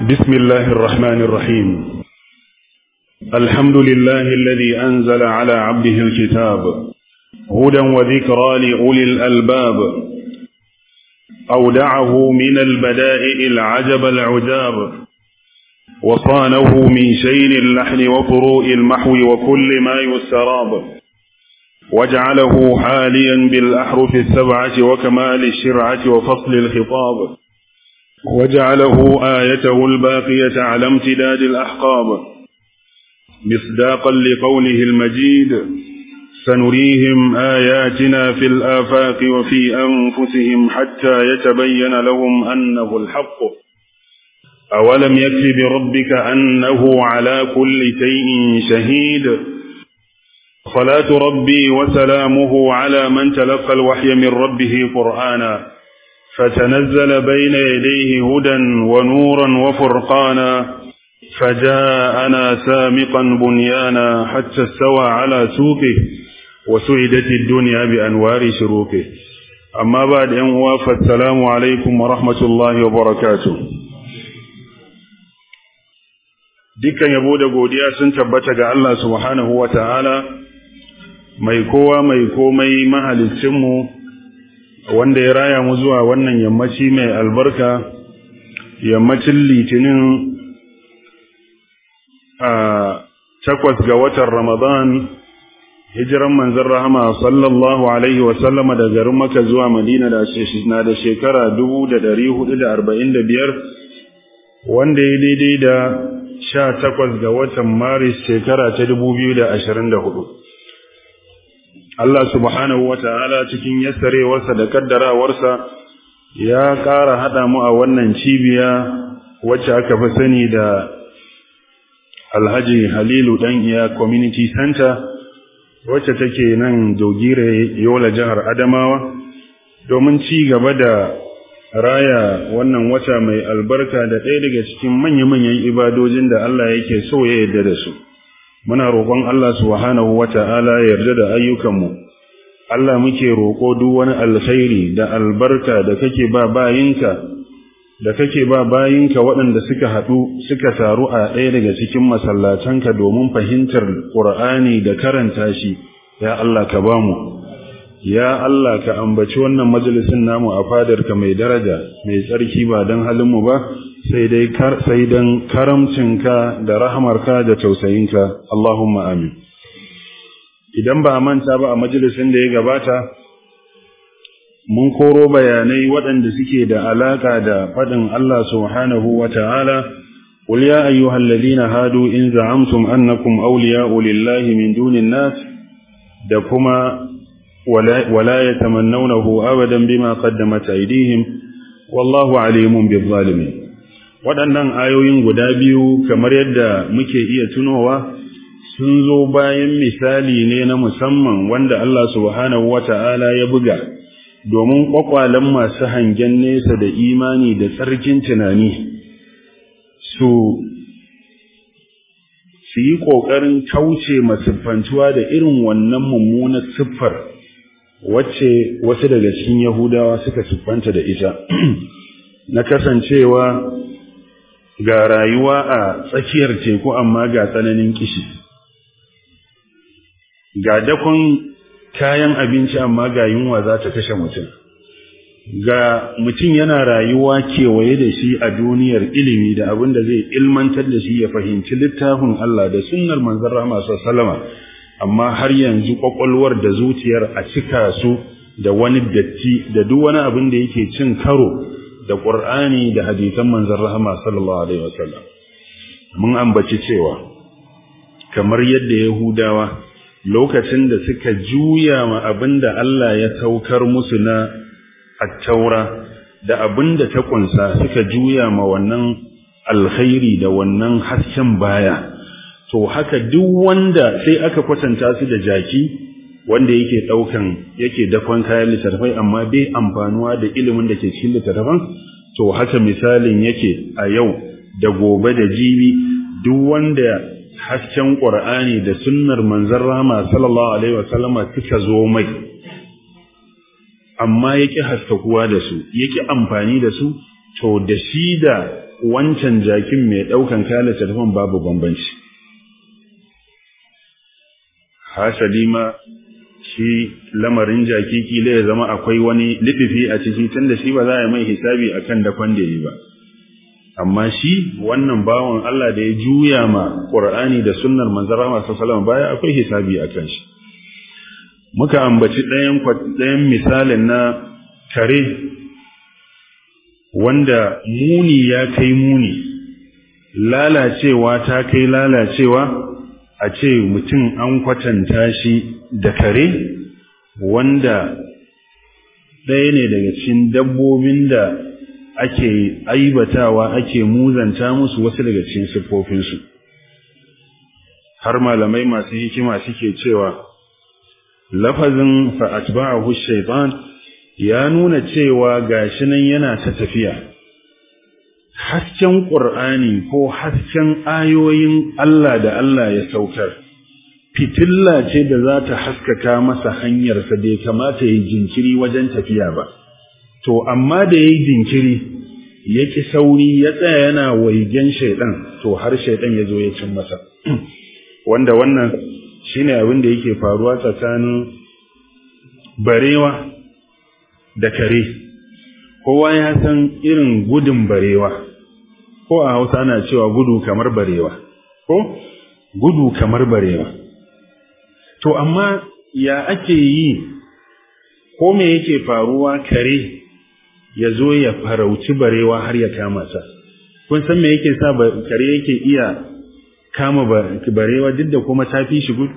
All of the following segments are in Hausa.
بسم الله الرحمن الرحيم الحمد لله الذي أنزل على عبده الكتاب هدى وذكرى لأولي الألباب أودعه من البدائع العجب العجاب وصانه من شين اللحن وفروء المحو وكل ما يستراب وجعله حاليا بالأحرف السبعة وكمال الشرعة وفصل الخطاب وجعله آيته الباقية على امتداد الأحقاب مصداقا لقوله المجيد سنريهم آياتنا في الآفاق وفي أنفسهم حتى يتبين لهم أنه الحق أولم يكف بربك أنه على كل شيء شهيد صلاة ربي وسلامه على من تلقى الوحي من ربه قرآنا فتنزل بين يديه هدى ونورا وفرقانا فجاءنا سامقا بنيانا حتى استوى على سوقه وسعدت الدنيا بأنوار شروقه أما بعد أن فالسلام عليكم ورحمة الله وبركاته dukkan yabo da godiya sun tabbata ga Allah subhanahu wa ta'ala mai kowa mai komai mahalicinmu wanda ya raya mu zuwa wannan yammaci mai albarka yammacin litinin a takwas ga watan ramadan hijiran manzan rahama sallallahu alaihi wasallama da garin maka zuwa madina da na da shekara dubu da dari hudu da arba'in da biyar wanda ya daidai da sha takwas ga watan maris shekara ta dubu biyu da ashirin da hudu Allah subhanahu wa ta'ala cikin yassarewarsa da kaddarawarsa ya ƙara haɗa mu a wannan cibiya wacce aka fi sani da Alhaji Halilu ɗan iya Community Center wacce take nan Dogire Yola jihar Adamawa domin ci gaba da raya wannan wata mai albarka da ɗaya daga cikin manya-manyan ibadojin da Allah yake so ya yarda da su. muna roƙon Allah subhanahu wata'ala ya yarda da ayyukanmu Allah muke roƙo duk wani alkhairi da albarka da kake ba bayinka da kake ba bayinka waɗanda suka haɗu suka taru a ɗaya daga cikin masallatanka domin fahimtar Qur'ani da karanta shi ya Allah ka bamu ya Allah ka ambaci wannan majalisin namu a fadarka mai daraja mai tsarki ba don halinmu ba sai dai kar sai dan karamcinka da rahamarka da tausayinka Allahumma amin idan ba manta ba a majalisin da ya gabata mun koro bayanai waɗanda suke da alaka da faɗin Allah subhanahu wata'ala قل يا أيها الذين هادوا إن زعمتم أنكم أولياء لله من دون الناس دكما ولا, ولا يتمنونه أبدا بما قدمت أيديهم والله عليم بالظالمين waɗannan ayoyin guda biyu kamar yadda muke iya tunowa sun zo bayan misali ne na musamman wanda Allah subhanahu wata'ala ya buga domin ƙwaƙwalen masu hangen nesa da imani da tsarkin tunani su su yi ƙoƙarin kauce masiffantuwa da irin wannan mummunar siffar wacce wasu daga cikin Yahudawa suka siffanta da ita na kasancewa ga rayuwa a tsakiyar teku amma ga tsananin kishi ga dakon kayan abinci amma ga yunwa za ta kashe mutum ga mutum yana rayuwa kewaye da shi a duniyar ilimi da abin da zai ilmantar da shi ya fahimci littafin Allah da sunnar manzon Rahama sallama amma har yanzu kwakwalwar da zuciyar a cika su da wani datti da duk wani abin da yake cin karo da Qur'ani da hadisan manzon Rahama sallallahu alaihi wasallam mun ambaci cewa kamar yadda Yahudawa lokacin da suka juya ma abinda Allah ya saukar musu na at-taura da abinda ta kunsa suka juya ma wannan alkhairi da wannan hasken baya to haka duk wanda sai aka kwatanta su da jaki wanda yake daukan yake dakon kayan littattafai amma bai amfanuwa da ilimin da ke cikin littattafan to haka misalin yake a yau da gobe da jibi duk wanda hasken qur'ani da sunnar manzon rama sallallahu alaihi wasallama suka zo mai amma yake haskakuwa da su yake amfani da su to da shi da wancan jakin mai ɗaukan kayan littattafan babu bambanci hasali ma shi lamarin jaki kila ya zama akwai wani liɗifi a ciki tunda shi ba za a yi mai hisabi akan dakon da yi ba amma shi wannan bawan Allah da ya juya ma Qur'ani da sunnar manzon Allah sallallahu baya akwai hisabi akan shi muka ambaci ɗayan ɗayan misalin na kare wanda muni ya kai muni lalacewa ta kai lalacewa a ce mutum an kwatanta shi da kare wanda ɗaya ne daga cikin dabbobin da ake aibatawa ake muzanta musu wasu daga cikin siffofinsu har malamai masu hikima suke cewa lafazin fa'atba'ahu shaitan ya nuna cewa gashi nan yana ta tafiya hasken ƙur'ani ko hasken ayoyin Allah da Allah ya saukar fitilla ce da za ta haskaka masa hanyarsa da ya kamata ya jinkiri wajen tafiya ba to amma da ya yi jinkiri ya ƙi sauri ya tsaya yana waigen shaiɗan to har shaiɗan ya zo ya cin masa wanda wannan shine abin da yake faruwa tsakanin barewa da kare kowa ya san irin gudun barewa ko a hausa ana cewa gudu kamar barewa ko gudu kamar barewa to amma ya ake yi ko me yake faruwa kare ya zo ya farauci barewa har ya kama ta kun san me yake sa kare yake iya kama barewa duk da kuma ta fi shi gudu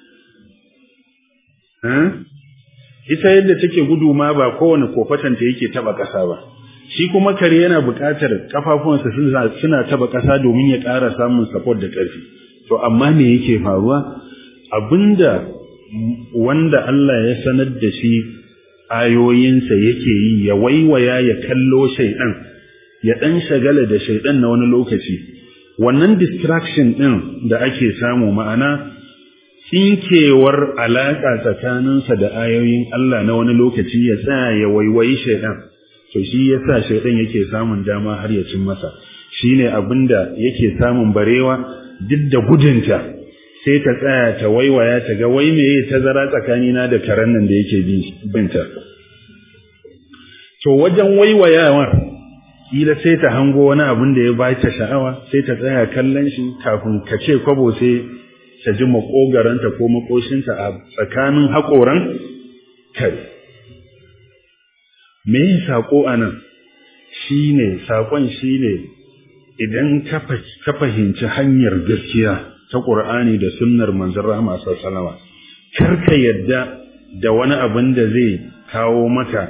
ita yadda take gudu ma ba kowane kofatanta yake taba ƙasa ba shi kuma kare yana buƙatar kafafuwansa suna taba ƙasa domin ya ƙara samun support da ƙarfi to amma me yake faruwa abinda wanda Allah ya sanar da shi ayoyinsa yake yi ya waiwaya ya kallo shaidan ya dan shagala da shaidan na wani lokaci wannan distraction din da ake samu ma'ana tsinkewar alaƙa tsakaninsa da ayoyin Allah na wani lokaci ya tsaya ya waiwayi shaidan to shi yasa shaidan yake samun dama har ya cin masa shine abinda yake samun barewa duk da gudunta sai ta tsaya ta waiwaya ta ga wai meye tazara tsakanina da karen nan da yake binta to wajen waiwayawar kila sai ta hango wani abin da ya ba ta sha'awa sai ta tsaya kallon shi kafin ka ce kwabo sai ta ji makogaranta ko makoshinta a tsakanin haƙoran kare me yin saƙo a nan shi ne saƙon shi ne idan ka fahimci hanyar gaskiya ta ƙur'ani da sunnar manzon rahama sallama kar ka yadda da wani abin da zai kawo maka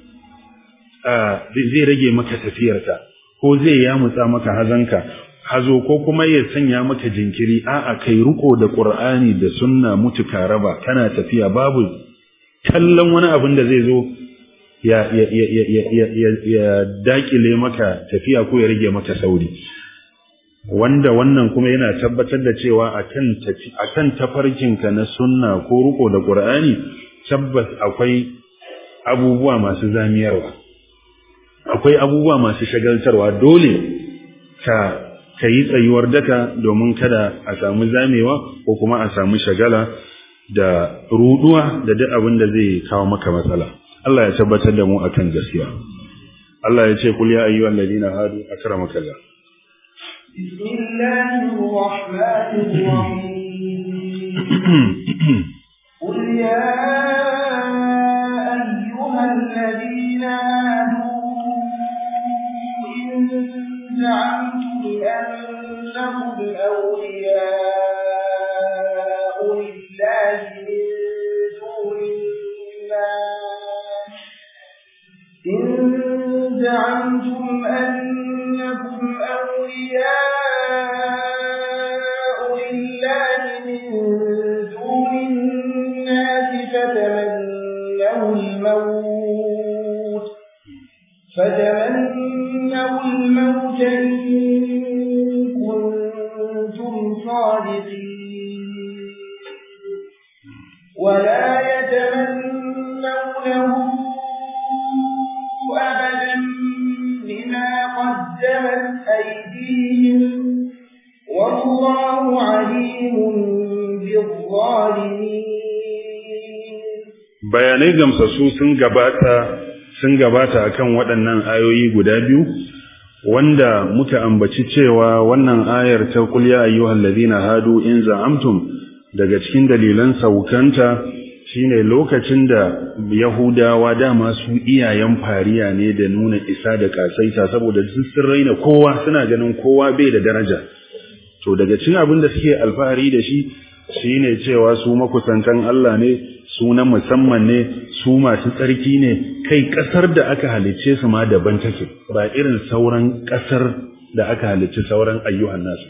zai rage maka tafiyarka ko zai yamutsa maka hazanka hazo ko kuma ya sanya maka jinkiri a'a kai riko da Qur'ani da sunna mutuka raba kana tafiya babu kallon wani abin da zai zo ya ya ya ya ya ya dakile maka tafiya ko ya rage maka sauri wanda wannan kuma yana tabbatar da cewa akan tafi akan tafarkinka na sunna ko riko da Qur'ani tabbas akwai abubuwa masu zamiyarwa akwai abubuwa masu shagaltarwa dole ka ka yi tsayuwar daka domin kada a samu zamewa ko kuma a samu shagala da ruduwa da duk abin da zai kawo maka matsala Allah ya tabbatar da mu akan gaskiya Allah ya ce kul ya ayyuhal ladina hadu akramaka Allah bismillahir rahmanir rahim qul ya ayyuhal ladina hadu in za'amtum أنهم أولياء لله من دون الناس إن زعمتم أنكم أولياء لله من دون الناس فتمنوا الموت فتمنوا الموت إن كنتم صادقين ولا يتمنونه أبدا بما قدمت بهم والله عليم بالظالمين bayanai gamsassu sun gabata sun gabata akan waɗannan ayoyi guda biyu wanda muka ambaci cewa wannan ayar ta qul ya ayyuhal ladina hadu in za'amtum daga cikin dalilan saukanta shine lokacin da yahudawa dama su iyayen fariya ne da nuna isa da kasaita saboda sun raina kowa suna ganin kowa bai da daraja to daga cikin abin da suke alfahari da shi shine cewa su makusantan Allah ne su na musamman ne su masu tsarki ne kai kasar da aka halicce su ma daban take ba irin sauran kasar da aka halicci sauran ayyuhan nasu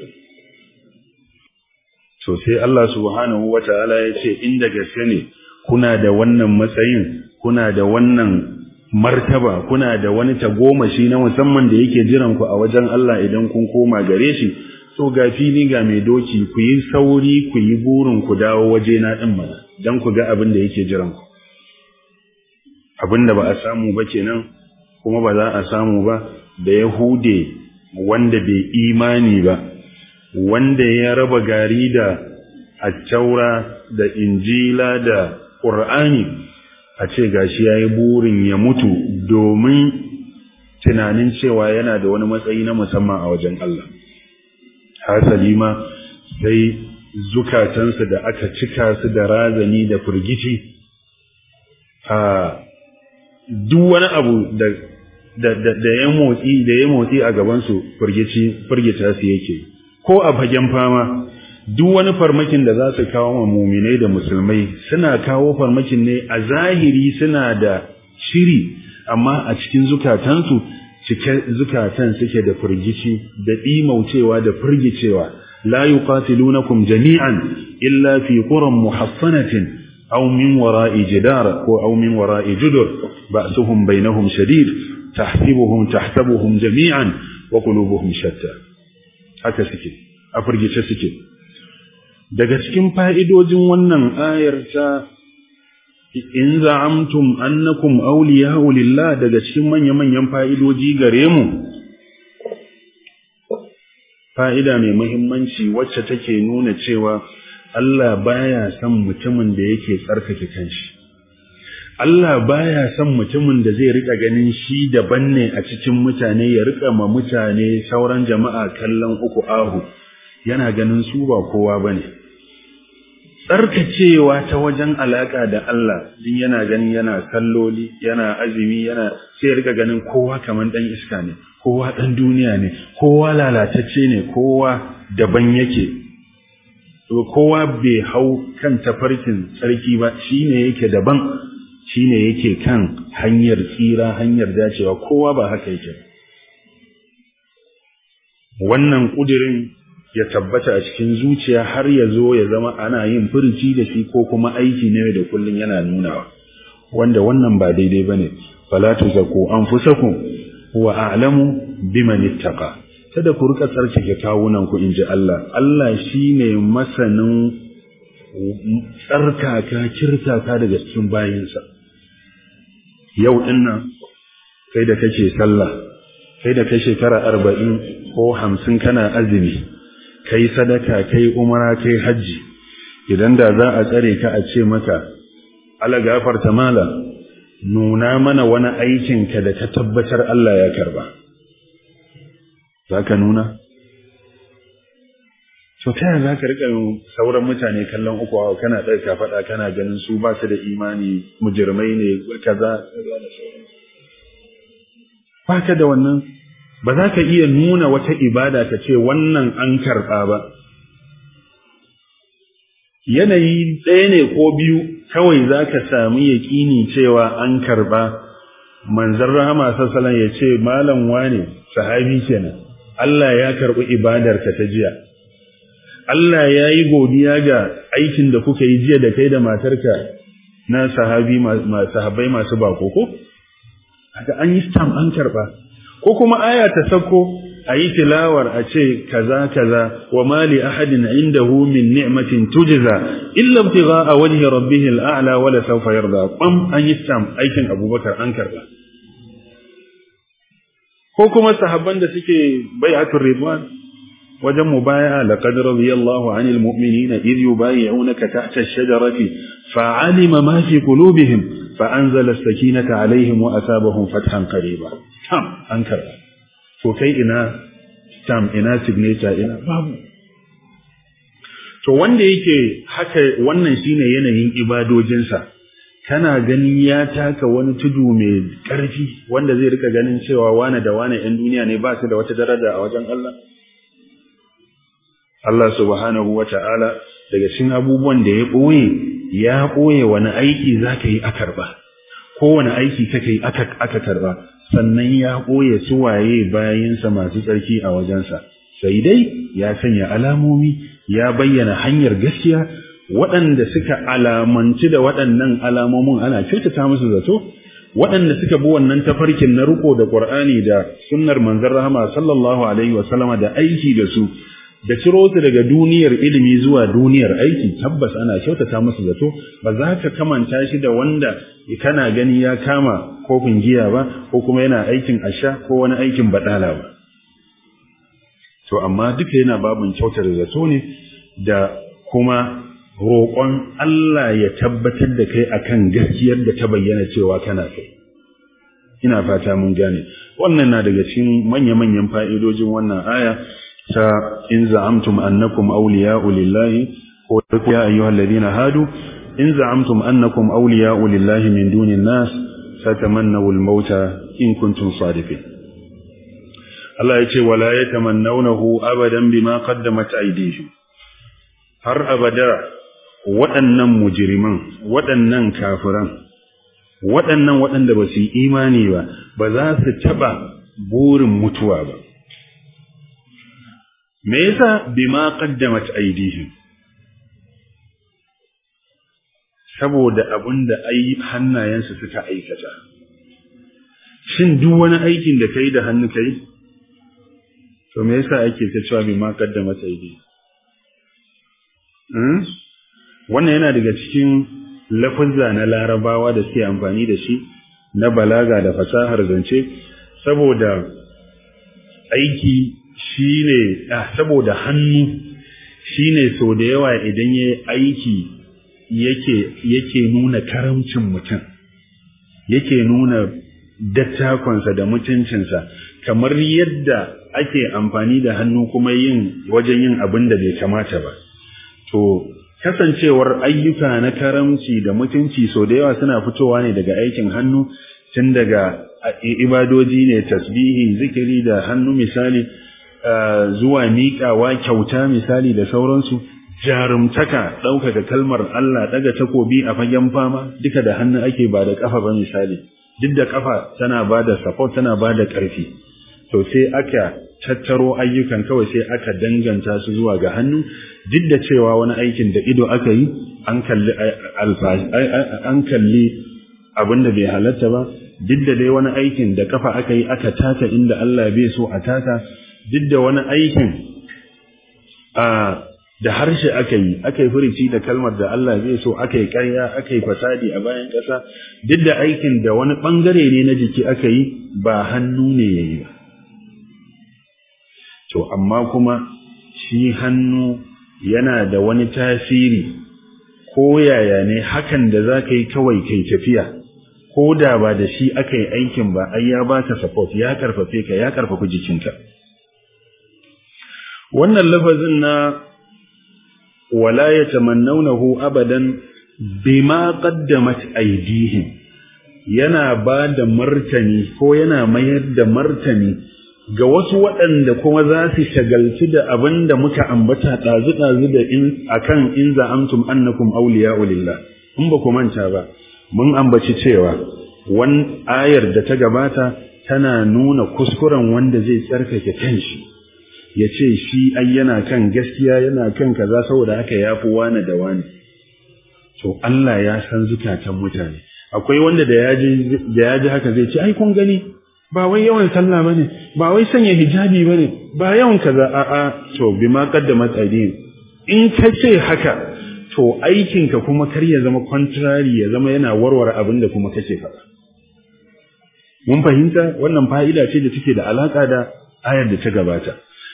to sai Allah subhanahu wataala ya ce inda gaske ne kuna da wannan matsayin kuna da wannan martaba kuna da wani tagomashi na musamman da yake jiran ku a wajen Allah idan kun koma gare shi to ga fili ga mai doki ku yi sauri ku yi burin ku dawo waje na din mana dan ku ga abin da yake jiran ku abin da ba a samu ba kenan kuma ba za a samu ba da yahude wanda bai imani ba wanda ya raba gari da attaura da injila da qur'ani a ce gashi yayi burin ya mutu domin tunanin cewa yana da wani matsayi na musamman a wajen Allah hasali ma sai zukatansu da aka cika su da razani da firgici a duk wani abu da da da ya motsi da ya motsi a gaban su firgici firgita su yake ko a fagen fama duk wani farmakin da za su kawo ma muminai da musulmai suna kawo farmakin ne a zahiri suna da shiri amma a cikin zukatansu cike zukatan suke da firgici da dimaucewa da firgicewa la yuqatilunakum jami'an illa fi quran muhassanatin aw min wara'i jidar ko aw min wara'i judur ba'suhum bainahum shadid tahsibuhum tahsabuhum jami'an wa qulubuhum shatta haka suke a firgice suke daga cikin fa'idojin wannan ayar ta in za'amtum annakum awliya'u lillah daga cikin manya-manyan fa'idoji gare mu fa'ida mai muhimmanci wacce take nuna cewa Allah baya son mutumin da yake tsarkake kanshi Allah baya son mutumin da zai rika ganin shi daban ne a cikin mutane ya rika ma mutane sauran jama'a kallon uku ahu yana ganin su ba kowa bane tsarkacewa ta wajen alaka da Allah din yana ganin yana salloli yana azumi yana sai rika ganin kowa kaman dan iska ne kowa dan duniya ne kowa lalatacce ne kowa daban yake to kowa bai hau kan tafarkin tsarki ba shine yake daban shine yake kan hanyar tsira hanyar dacewa kowa ba haka yake wannan kudirin ya tabbata a cikin zuciya har ya zo ya zama ana yin furici da shi ko kuma aiki ne da kullun yana nunawa wanda wannan ba daidai bane fala tuzaku anfusakum wa a'lamu biman ittaqa kada ku rika tsarkake kawunan ku inji Allah Allah shine masanin tsarkaka kirtaka daga cikin bayinsa yau dinnan kai da kake sallah kai da kai shekara arba'in ko hamsin kana azumi kai sadaka kai umara kai hajji idan da za a tsare ka a ce maka ala gafarta mala nuna mana wani aikin ka da ka tabbatar Allah ya karba zaka nuna to ta yaya zaka rika sauran mutane kallon uku hawa kana ɗaya ka faɗa kana ganin su ba su da imani mujirmai ne kaza ba ka da wannan ba za ka iya nuna wata ibada ka ce wannan an karɓa ba. Yanayi ɗaya ne ko biyu kawai za ka sami yaƙini cewa an karɓa, manzan rahama sassalan ya ce, Malam wane, sahabi kenan, Allah ya karɓi ibadarka ta jiya. Allah ya yi godiya ga aikin da kuka yi jiya da kai da matarka na sahabai masu bako ko? Haka an yi stam an karɓa. ko kuma aya ta sako a yi tilawar a ce kaza kaza wa mali ahadin indahu min ni'matin tujza illa ibtigha'a wajhi rabbih al'a'la wa la sawfa yarda qam an yi sam aikin abubakar an karba ko kuma sahabban da suke bai'atul ridwan wajen mubaya'a laqad radiyallahu 'anil mu'minina idh yubayyi'unaka tahta ash-shajarati fa'alima ma fi qulubihim fa'anzala as-sakinata 'alayhim wa asabahum fathan qariba tam an karba to kai ina tam ina signature ina babu to wanda yake haka wannan shine yanayin ibadojinsa kana ganin ya taka wani tudu mai ƙarfi wanda zai rika ganin cewa wane da wane 'yan duniya ne ba su da wata daraja a wajen Allah Allah subhanahu wa ta'ala daga cikin abubuwan da ya ɓoye ya ɓoye wani aiki za ka yi a karɓa kowane aiki kaka yi aka karɓa sannan ya ɓoye suwaye bayansa masu tsarki a wajensa sai dai ya sanya alamomi ya bayyana hanyar gaskiya waɗanda suka alamanci da waɗannan alamomin ana kyautata musu zato waɗanda suka bi wannan tafarkin na riko da Qur'ani da sunnar manzon rahama sallallahu alaihi wa sallama da aiki da su da ciro su daga duniyar ilimi zuwa duniyar aiki tabbas ana kyautata musu zato ba za ka kamanta shi da wanda kana gani ya kama kofin giya ba ko kuma yana aikin asha ko wani aikin badala ba to amma duka yana babin kyautar zato ne da kuma roƙon Allah ya tabbatar da kai akan gaskiyar da ta bayyana cewa kana kai ina fata mun gane wannan na daga cikin manya-manyan fa'idojin wannan aya ta in za'amtum annakum awliya'u lillahi ko ya ayyuhal ladina hadu in za'amtum annakum awliya'u lillahi min dunin nas fatamannaw al-mauta in kuntum sadiqin Allah ya ce wala yatamannawnahu abadan bima qaddamat aydihim har abada waɗannan mujiriman waɗannan kafiran waɗannan waɗanda ba su yi imani ba ba za su taɓa burin mutuwa ba me yasa bima qaddamat aydihim saboda abinda ai hannayensu suka aikata shin duk wani aikin da kai da hannu kai to me yasa ake ta cewa bima qaddamat aydihim wannan yana daga cikin lafazza na larabawa da suke amfani da shi na balaga da fasahar zance saboda aiki shine ah, saboda hannu shine so da yawa idan yayi aiki yake yake nuna karamcin mutum yake nuna dattakonsa da mutuncinsa kamar yadda ake amfani da hannu kuma yin wajen yin abin da bai kamata ba to kasancewar ayyuka na karamci da mutunci so da yawa suna fitowa ne daga aikin hannu tun daga ibadoji ne tasbihi zikiri da hannu misali zuwa miƙawa kyauta misali da sauransu jarumtaka ɗaukaka kalmar Allah ɗaga takobi a fagen fama duka da hannu ake ba da ƙafa ba misali duk da ƙafa tana ba da support tana ba da ƙarfi to sai aka tattaro ayyukan kawai sai aka danganta su zuwa ga hannu duk da cewa wani aikin da ido aka yi an kalli an kalli abin da bai halatta ba duk da dai wani aikin da kafa aka yi aka taka inda Allah bai so a taka duk da wani aikin da harshe aka yi aka yi furici da kalmar da Allah bai so aka yi ƙarya aka yi fasadi a bayan ƙasa duk da aikin da wani ɓangare ne na jiki aka yi ba hannu ne ya yi ba to amma kuma shi hannu yana da wani tasiri ko yaya ne hakan da za ka yi kawai kai tafiya ko da ba da shi aka yi aikin ba ai ya baka support ya karfafe ka ya karfafa jikinka wannan lafazin na wala yatamannawnahu abadan bima qaddamat aydihim yana ba da martani ko yana mayar da martani ga wasu waɗanda kuma za su shagalci da abin da muka ambata ɗazu-ɗazu da in akan in za'amtum annakum awliya'u lillah in ba ku manta ba mun ambaci cewa wan ayar da ta gabata tana nuna kuskuren wanda zai tsarkake kanshi ya ce shi ai yana kan gaskiya yana kan kaza saboda haka ya fi wani da wani to Allah ya san zukatan mutane akwai wanda da ya ji haka zai ce ai kun gani ba wai yawan sallah bane ba wai sanya hijabi bane ba yawan kaza a a to bima qaddamat aydin in ka ce haka to aikinka kuma kar ya zama contrary ya zama yana warware abin da kuma kake faɗa mun fahimta wannan fa'ida ce da take da alaka da ayar da ta gabata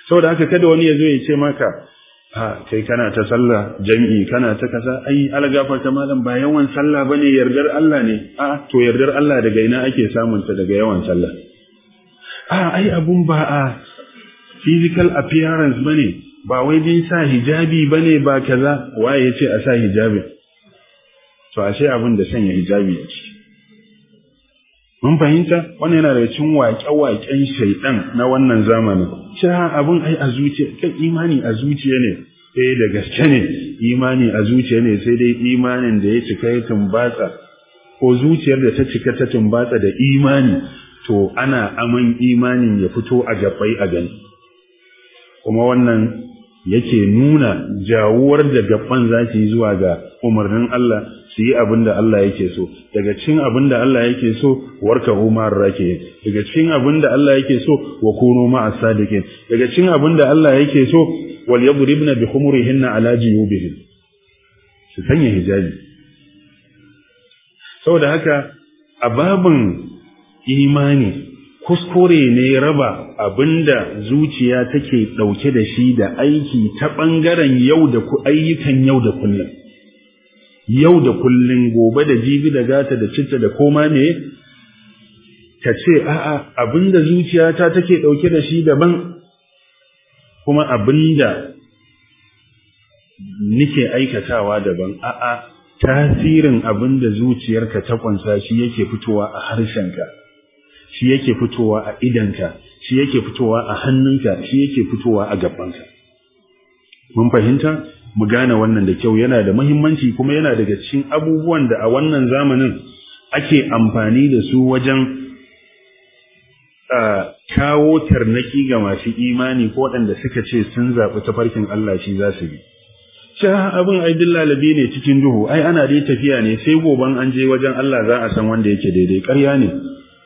saboda haka kada wani ya zo ya ce maka ha kai kana ta sallah jami'i kana ta kaza ai algafar ta malam ba yawan sallah bane yardar Allah ne a to yardar Allah daga ina ake samun ta daga yawan sallah a ai abun ba a physical appearance bane ba wai bin sa hijabi bane ba kaza waye yace a sa hijabi to ashe abin da sanya hijabi a ciki mun fahimta wannan yana daga cikin waƙe-waƙen shaidan na wannan zamanin cewa abin ai a zuciya kai imani a zuciya ne eh da gaske ne imani a zuciya ne sai dai imanin da ya cika ya tumbatsa ko zuciyar da ta cika ta tumbatsa da imani to ana aman imanin ya fito a gabbai a gani kuma wannan yake nuna jawuwar da gaban za yi zuwa ga umarnin Allah su yi abin da Allah yake so daga cikin abin da Allah yake so warka umar rake daga cikin abin da Allah yake so wa kunu ma asadiqin daga cikin abin da Allah yake so wal yadribna bi khumurihinna ala jiyubihin su sanya hijabi saboda haka a babin imani kuskure ne raba abinda zuciya take dauke da shi da aiki ta bangaren yau da ku ayyukan yau da kullum yau da kullun gobe da jibi da gata da citta da koma ne ka ce a'a abinda zuciyata take dauke da shi daban kuma abinda nike aikatawa daban a'a tasirin abinda zuciyarka ta kunsa shi yake fitowa a harshenka shi yake fitowa a idanka shi yake fitowa a hannunka shi yake fitowa a gabanka mun fahimta mu gane wannan da kyau yana da muhimmanci kuma yana daga cikin abubuwan da a wannan zamanin ake amfani da su wajen kawo tarnaki ga masu imani ko waɗanda suka ce sun zaɓi tafarkin Allah shi za su bi. Sha abin ai lalabi ne cikin duhu, ai ana dai tafiya ne sai goban an je wajen Allah za a san wanda yake daidai ƙarya ne.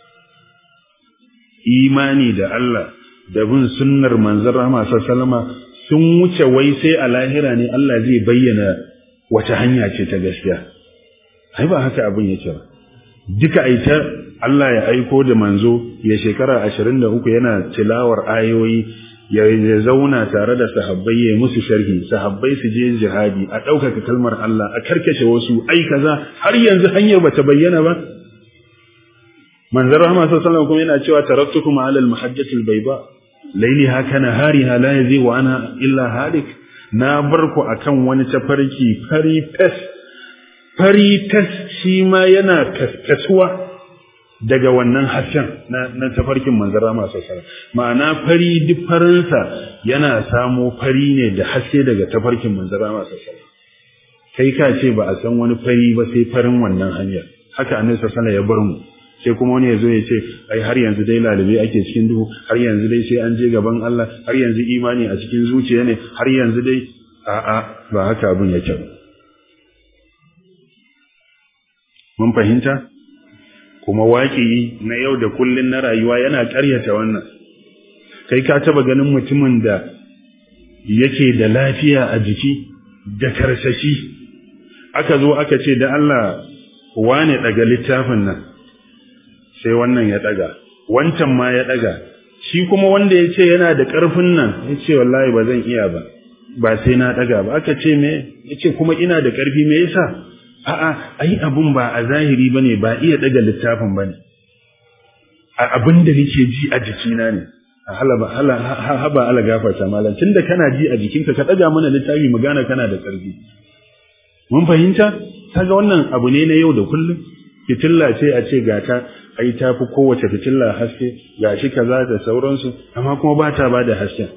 Imani da Allah da bin sunnar manzon Rahama sallama sun wuce wai sai a lahira ne Allah zai bayyana wace hanya ce ta gaskiya ai ba haka abin yake ba duka aita Allah ya aiko da manzo ya shekara 23 yana tilawar ayoyi ya zauna tare da sahabbai ya musu sharhi sahabbai su je jihadi a ɗaukaka kalmar Allah a karkashe wasu ai kaza har yanzu hanyar bata bayyana ba manzon rahama sallallahu alaihi kuma yana cewa taraktukum ala al-mahajjati al-bayda lailiha kana hariha la yazigu anha illa halik na bar ku akan wani tafarki fari fes fari fes shi ma yana kaskatuwa daga wannan hasken na, na tafarkin manzara masu sara ma'ana fari duk farinsa yana samo fari ne da haske daga tafarkin manzara masu sara kai ka ce ba a san wani fari ba sai farin wannan hanyar haka annabi sallallahu ya bar mu sai kuma wani ya zo ya ce ai har yanzu dai lalube ake cikin duhu har yanzu dai sai an je gaban Allah har yanzu imani a cikin zuciya ne har yanzu dai a'a ba haka abin yake ba mun fahimta kuma waƙi na yau da kullun na rayuwa yana ƙaryata wannan kai ka taba ganin mutumin da yake da lafiya a jiki da karsashi aka zo aka ce da Allah wane daga littafin nan sai wannan ya daga wancan ma ya daga shi kuma wanda ya ce yana da ƙarfin nan ya ce wallahi ba zan iya ba ba sai na daga ba aka ce me ya ce kuma ina da ƙarfi me yasa a'a ai abun ba a zahiri bane ba iya daga littafin bane a abin da nake ji a jikina ne halaba hala haba ala gafarta malam tunda kana ji a jikinka ka daga mana littafi mu gane kana da ƙarfi mun fahimta kaga wannan abu ne na yau da kullum fitilla ce a ce gata ai ta fi kowace fitilla haske gashi kaza da sauransu amma kuma ba ta ba da hasken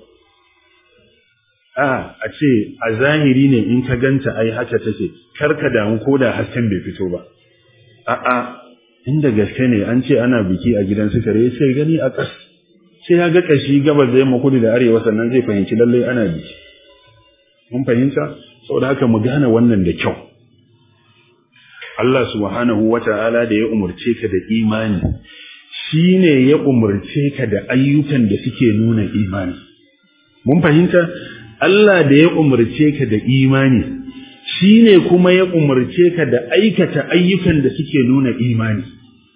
a a ce a zahiri ne in ka ganta ai haka take kar ka damu ko da hasken bai fito ba a a inda gaske ne an ce ana biki a gidan sukare sai gani a ƙas sai ya ga kashi gabas da yamma kudu da arewa sannan zai fahimci lallai ana biki mun fahimta saboda haka mu gane wannan da kyau Allah subhanahu wata'ala da ya umurce ka da imani shine ya umurce ka da ayyukan da suke nuna imani mun fahimta Allah da ya umurce ka da imani shine kuma ya umurce ka da aikata ayyukan da suke nuna imani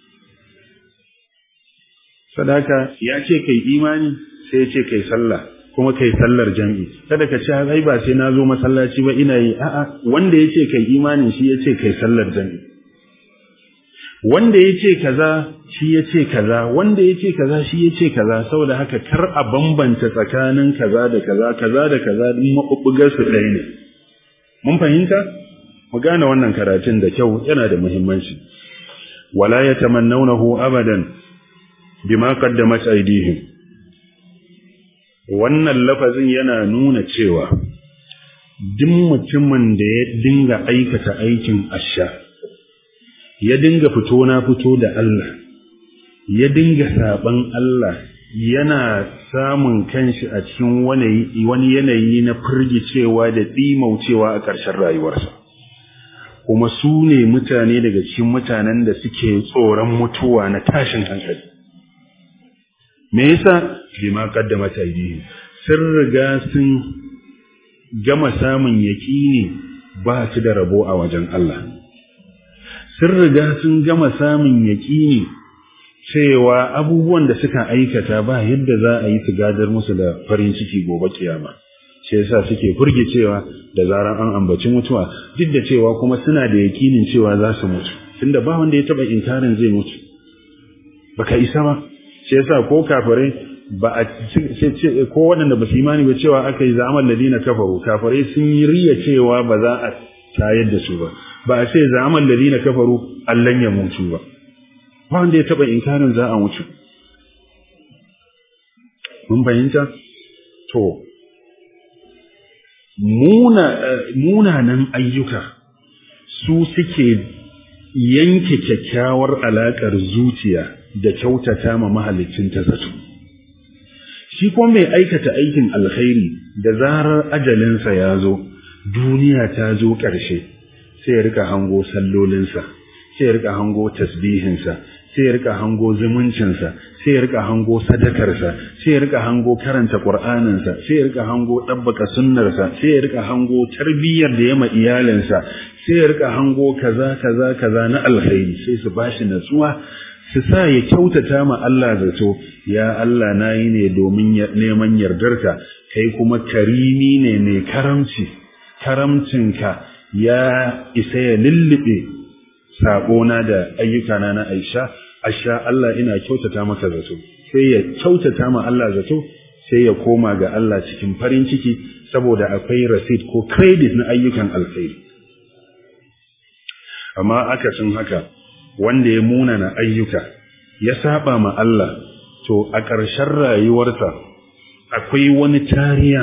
sadaka ya ce kai imani sai ya ce kai sallah kuma kai sallar jami'i kada ka ce ai ba sai na zo masallaci ba ina yi a'a wanda yace kai imanin shi yace kai sallar jami'i wanda yace kaza shi yace kaza wanda yace kaza shi yace kaza saboda haka kar a bambanta tsakanin kaza da kaza kaza da kaza din mabubbugar su ɗaya ne mun fahimta mu gane wannan karatun da kyau yana da muhimmanci wala yatamannawnahu abadan bima qaddamat aydihim wannan lafazin yana nuna cewa duk mutumin da ya dinga aikata aikin asha ya dinga fito na fito da Allah ya dinga saban Allah yana samun kanshi a cikin wani yanayi na firgicewa da ɗimaucewa a ƙarshen rayuwarsa kuma su ne mutane daga cikin mutanen da suke tsoron mutuwa na tashin hankali me yasa bima qaddamat aydihim sun riga sun gama samun yaƙini ba su da rabo a wajen Allah sun riga sun gama samun yaƙini cewa abubuwan da suka aikata ba yadda za a yi su gadar musu da farin ciki gobe kiyama shi yasa suke furgicewa da zarar an ambaci mutuwa duk da cewa kuma suna da yaƙinin cewa za su mutu tunda ba wanda ya taba inkarin zai mutu baka isa ba shi yasa ko kafirai ba a ce ko waɗanda ba su imani ba cewa aka yi za'amal ladina kafaru kafirai sun yi riya cewa ba za a tayar da su ba ba a ce za'amal ladina kafaru allan ya mutu ba ba wanda ya taba inkarin za a mutu mun fahimta to muna munanan ayyuka su suke yanke kyakkyawar alaƙar zuciya da kyautata ma mahalicin ta zato shi kuma mai aikata aikin alkhairi da zarar ajalinsa ya zo duniya ta zo ƙarshe sai ya rika hango sallolinsa sai ya rika hango tasbihinsa sai ya rika hango zumuncinsa sai ya rika hango sadakarsa sai ya rika hango karanta qur'aninsa sai ya rika hango dabbaka sunnarsa sai ya rika hango tarbiyyar da ya ma iyalinsa sai ya rika hango kaza kaza kaza na alkhairi sai su bashi natsuwa su sa ya kyautata ma Allah zato ya Allah nayi ne domin neman yardarka kai kuma karimi ne mai karamci karamcinka ya isa ya lullube saƙona da ayyukana na Aisha asha Allah ina kyautata maka zato sai ya kyautata ma Allah zato sai ya koma ga Allah cikin farin ciki saboda akwai receipt ko credit na ayyukan alkhairi amma akasin haka wanda ya munana ayyuka ya saba ma Allah to a ƙarshen rayuwarsa akwai wani tariya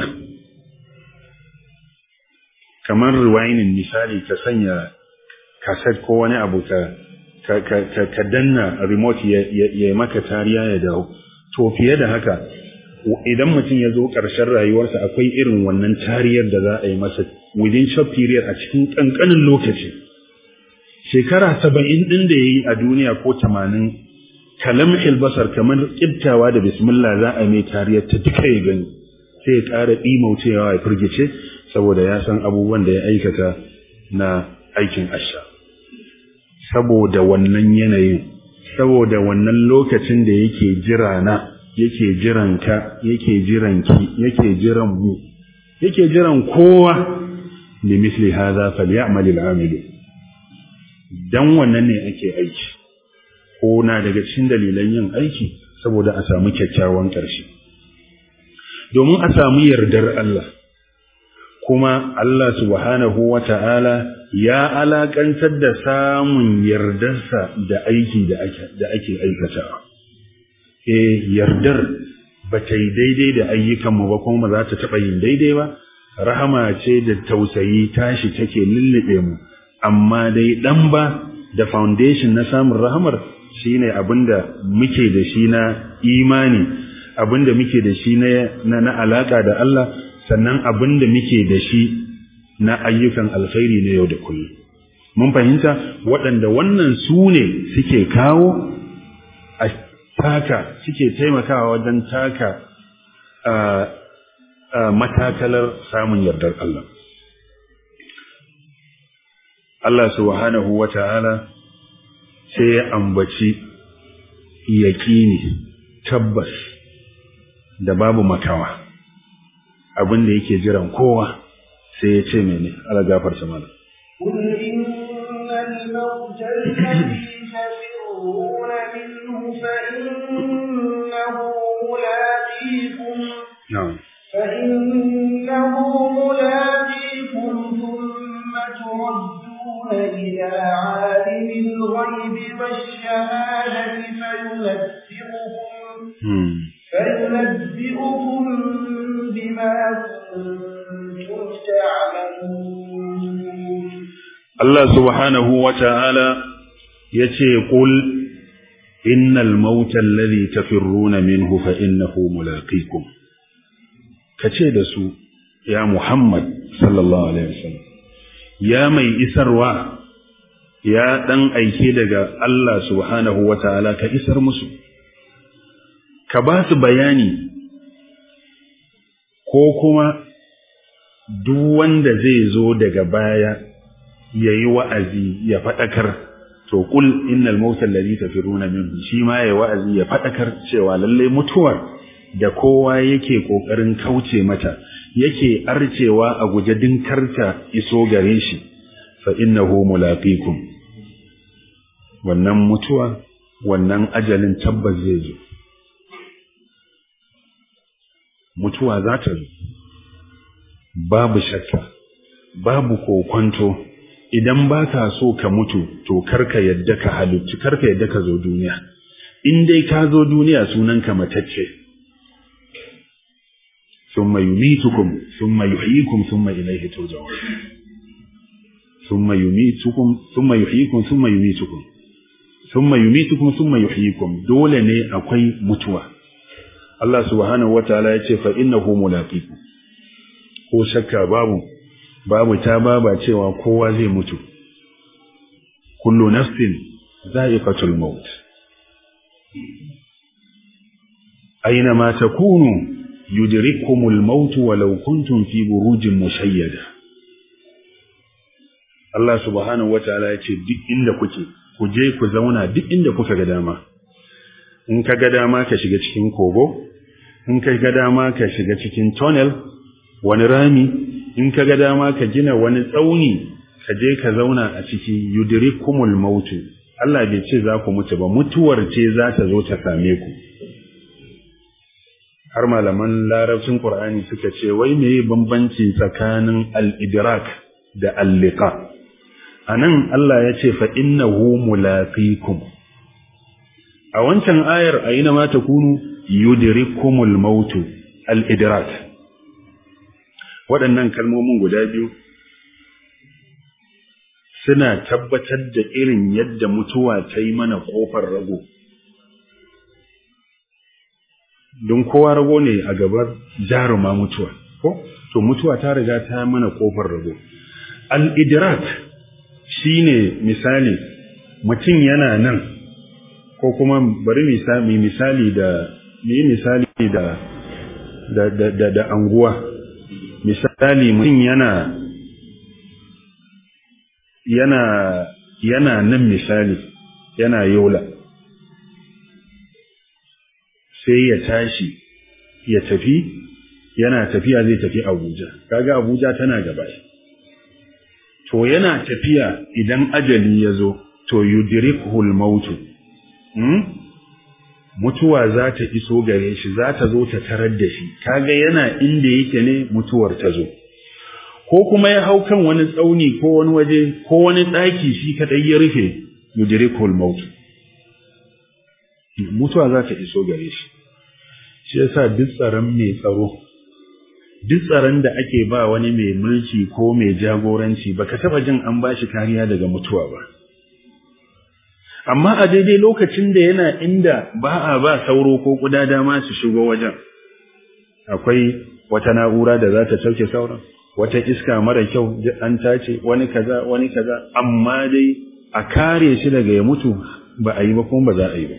kamar rewinding misali ka sanya kaset ko wani abu ka ka danna remote ya maka tariya ya dawo to fiye da haka idan mutum ya zo ƙarshen rayuwarsa akwai irin wannan tariyar da za a yi masa within short period a cikin ƙanƙanin lokaci shekara saba'in ɗin da ya yi a duniya ko tamanin kalam basar kamar ƙibtawa da bismillah za a mai tariyar ta duka ya gani sai ya ƙara ɗimaucewa ya firgice saboda ya san abubuwan da ya aikata na aikin asha saboda wannan yanayin saboda wannan lokacin da yake jira na yake jiran ka yake jiran ki yake jiran mu yake jiran kowa li misli hadha falyamal al'amilu dan wannan ne ake aiki ko na daga cikin dalilan yin aiki saboda a samu kyakkyawan ƙarshe domin a samu yardar Allah kuma Allah subhanahu wata'ala ya alakantar da samun yardarsa da aiki da ake da ake aikatawa eh yardar ba ta yi daidai da ayyukanmu ba kuma ba za ta taɓa yin daidai ba rahama ce da tausayi tashi take lullube mu amma dai dan ba da foundation na samun rahamar shine abinda muke da shi na imani abinda muke da shi na na alaka da Allah sannan abinda muke da shi na ayyukan alkhairi na yau da kullum mun fahimta waɗanda wannan su ne suke kawo a taka suke taimakawa wajen taka matakalar samun yardar Allah Allah subhanahu wa ta'ala sai ya ambaci yaƙini tabbas da babu makawa abin da yake jiran kowa sai ya ce mene ala gafarta mana قل إن الموت الذي تفرون منه فإنه ملاقيكم na'am فإنه ملاقيكم ثم تردون إلى عالم الغيب والشهادة فينبئكم hmm. فينبئكم بما كنتم تعملون Allah subhanahu wa ta'ala ya ce, Ƙul, innal mautan lalli tafirruna minhu fa innahu mulaqikum Ka ce da su, ya Muhammad sallallahu Alaihi wasallam, ya mai isarwa, ya ɗan aike daga Allah subhanahu wa ta'ala ka isar musu, ka ba su bayani, ko kuma duk wanda zai zo daga baya ya yi wa'azi ya faɗakar, to ƙul innal mautan lalli tafiruna minhu shi ma ya wa'azi ya faɗakar cewa lallai mutuwar da kowa yake ƙoƙarin kauce mata, yake arcewa a guje dinkarta iso gare shi, fa innahu mulaqikum wannan mutuwa, wannan ajalin tabbas zai zo. Mutuwa za ta zo, babu shakka, babu kokwanto. idan ba ka so ka mutu to karka yadda ka halittu karka yadda ka zo duniya in dai ka zo duniya sunanka matacce thumma yumitukum thumma yuhyikum thumma ilayhi turja'un thumma yumitukum thumma yuhyikum thumma yumitukum thumma yumitukum thumma yuhyikum dole ne akwai mutuwa Allah subhanahu wataala ya ce fa innahu mulaqikum ko shakka babu babu ta baba cewa kowa zai mutu kullu nafsin za'iqatul maut aina ma takunu yudrikumul maut walau kuntum fi burujin mushayyada Allah subhanahu wataala ya ce duk inda kuke ku je ku zauna duk inda kuka ga dama in ka ga dama ka shiga cikin kogo in ka ga dama ka shiga cikin tunnel wani rami in ka ga dama ka gina wani tsauni ka je ka zauna a ciki yudrikumul mautu Allah bai ce za ku mutu ba mutuwar ce za ta zo ta same ku har malaman larabcin Qur'ani suka ce wai meye bambanci tsakanin al-idrak da al-liqa anan Allah ya ce fa innahu mulaqikum a wancan ayar ayina ma takunu yudrikumul mautu al-idrak waɗannan kalmomin guda biyu suna tabbatar da irin yadda mutuwa ta yi mana ƙofar rago don kowa rago ne a gabar jaruma mutuwa ko to mutuwa ta riga ta mana ƙofar rago al-idrak shine misali mutum yana nan ko kuma bari misali misali da misali da da da da anguwa misali mutum yana yana yana nan misali yana yola sai ya tashi ya tafi yana tafiya zai tafi abuja kaga abuja tana gaba to yana tafiya idan ajali ya zo to yudrikuhul mautu hmm? mutuwa za ta iso gare shi za ta zo ta tarar da shi kaga yana inda yake ne mutuwar ta zo ko kuma ya hau kan wani tsauni ko wani waje ko wani ɗaki shi kaɗai ya rufe yudrikul maut mutuwa za ta iso gare shi shi yasa duk tsaron mai tsaro duk tsaron da ake ba wani mai mulki ko mai jagoranci baka taba jin an ba shi kariya daga mutuwa ba amma a daidai lokacin da yana inda ba a ba sauro ko kuda dama su shigo wajen akwai wata na'ura da za ta sauke sauran wata iska mara kyau an tace wani kaza wani kaza amma dai a kare shi daga ya mutu ba a yi ba kuma ba za a yi ba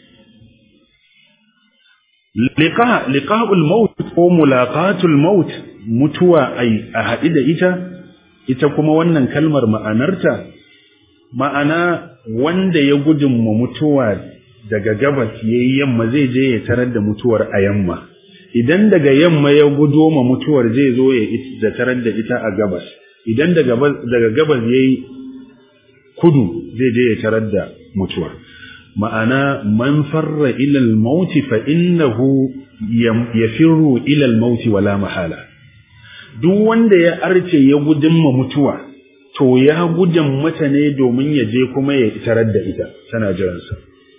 liqa liqa'ul maut ko mulaqatul maut mutuwa ai a haɗi da ita ita kuma wannan kalmar ma'anarta ma'ana wanda ya gudunma mutuwa daga gabas yayi yamma zai je ya tarar da mutuwar a yamma idan daga yamma ya gudo ma mutuwar zai zo ya tarar da ita a gabas idan daga gabas ya yi kudu zai je ya tarar da mutuwar ma'ana man farra ilal mauti fa innahu yafirru ilal mauti wala mahala duk wanda ya arce ya gudun ma mutuwa to ya gudan mata ne domin ya je kuma ya tarar da ita tana jiransa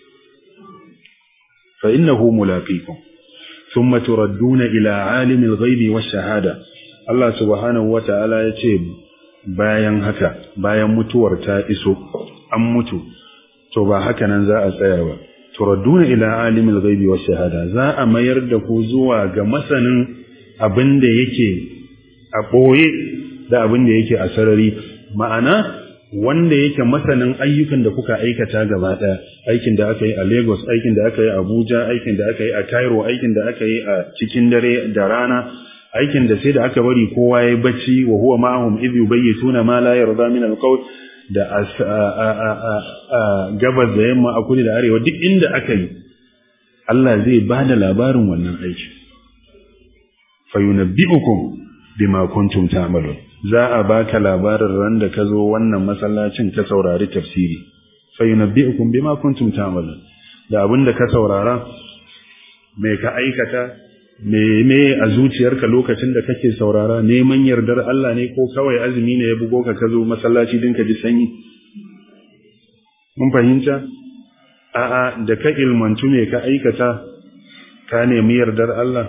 fa innahu mulaqikum thumma turadduna ila alimil ghaibi wash shahada Allah subhanahu wata'ala ya ce bayan haka bayan mutuwar ta iso an mutu to ba haka nan za a tsaya ba turadduna ila alimil ghaibi wash shahada za a mayar da ku zuwa ga masanin abin da yake a boye da abin da yake a sarari ma'ana wanda yake masanin ayyukan da kuka aikata gaba ɗaya aikin da aka yi a Lagos aikin da aka yi a Abuja aikin da aka yi a Cairo aikin da aka yi a cikin dare da rana aikin da sai da aka bari kowa ya bacci wa huwa ma'ahum idh yubayyituna ma la yarda min al-qawl da gabas da yamma a kudu da arewa duk inda aka yi Allah zai ba da labarin wannan aiki fayunabbi'ukum bima kuntum ta'malun za a baka labarin ran da ka zo wannan masallacin ka saurari tafsiri fayunabbi'ukum bima kuntum ta'malun da abin da ka saurara me ka aikata me me a zuciyarka lokacin da kake saurara neman yardar Allah ne ko kawai azumi ne ya bugo ka ka zo masallaci din ka ji sanyi mun fahimta a'a da ka ilmantu me ka aikata ka nemi yardar Allah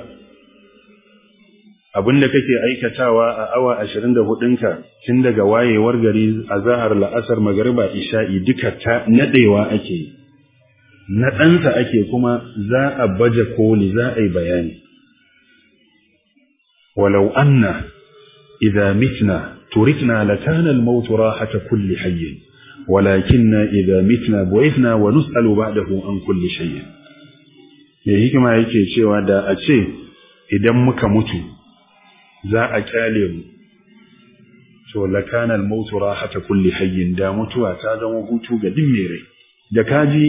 abinda kake aikatawa a awa 24 ka tun daga wayewar gari a zahar la'asar magariba isha'i duka ta nadewa ake na ɗansa ake kuma za a baje koli za a yi bayani walau anna idza mitna turikna lakana al-maut rahata kulli hayy walakinna idza mitna bu'ithna wa nus'alu ba'dahu an kulli shay me hikima yake cewa da a ce idan muka mutu za a kyale mu to lakana al-maut rahata kulli hayy da mutuwa ta zama hutu ga din mai rai da kaji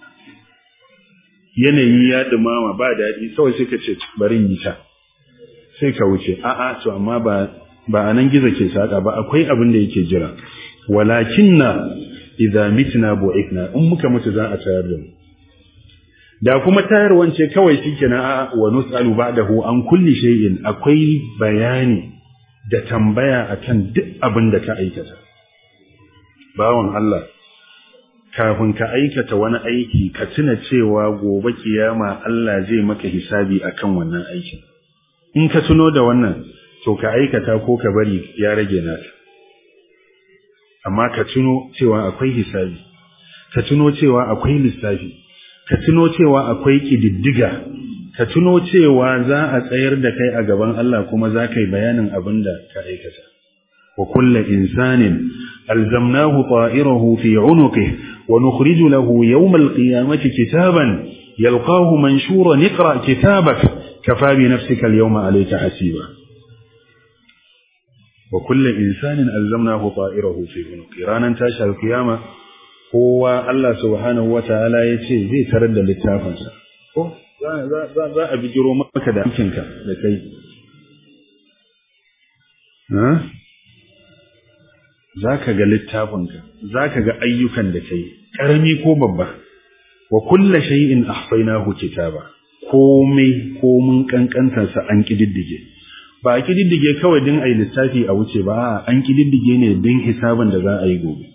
yanayi ya dumama ba daɗi kawai sai ka ce bari yi ta sai ka wuce a'a to amma ba ba anan gizo ke saka ba akwai abin da yake jira walakinna idza mitna bu'ithna in muka mutu za a tayar da mu da kuma tayarwan ce kawai shikenan a wa nus'alu ba'dahu an kulli shay'in akwai bayani da tambaya akan duk abin da ka aikata bawon Allah kafin ka aikata wani aiki ka tuna cewa gobe kiyama Allah zai maka hisabi akan wannan aikin in ka tuno da wannan to ka aikata ko ka bari ya rage naka amma ka tuno cewa akwai hisabi ka tuno cewa akwai lissafi ka tuno cewa akwai kididdiga ka tuno cewa za a tsayar da kai a gaban Allah kuma za ka yi bayanin abin da ka aikata wa kullu insanin alzamnahu ta'irahu fi 'unuqihi ونخرج له يوم القيامة كتابا يلقاه منشورا اقرأ كتابك كفى بنفسك اليوم عليك حسيبا وكل إنسان ألزمناه طائره في عنقه رانا تاشا القيامة هو الله سبحانه وتعالى يتي زي ترد للتافنسا za a bijiro maka da aikinka da kai za ka ga littafinka za ka ga ayyukan da kai ƙarami ko babba wa kulla shay'in ahsaynahu kitaba komai komun kankantarsa an kididdige ba a kididdige kawai din ayi lissafi a wuce ba an kididdige ne din hisabin da za a yi gobe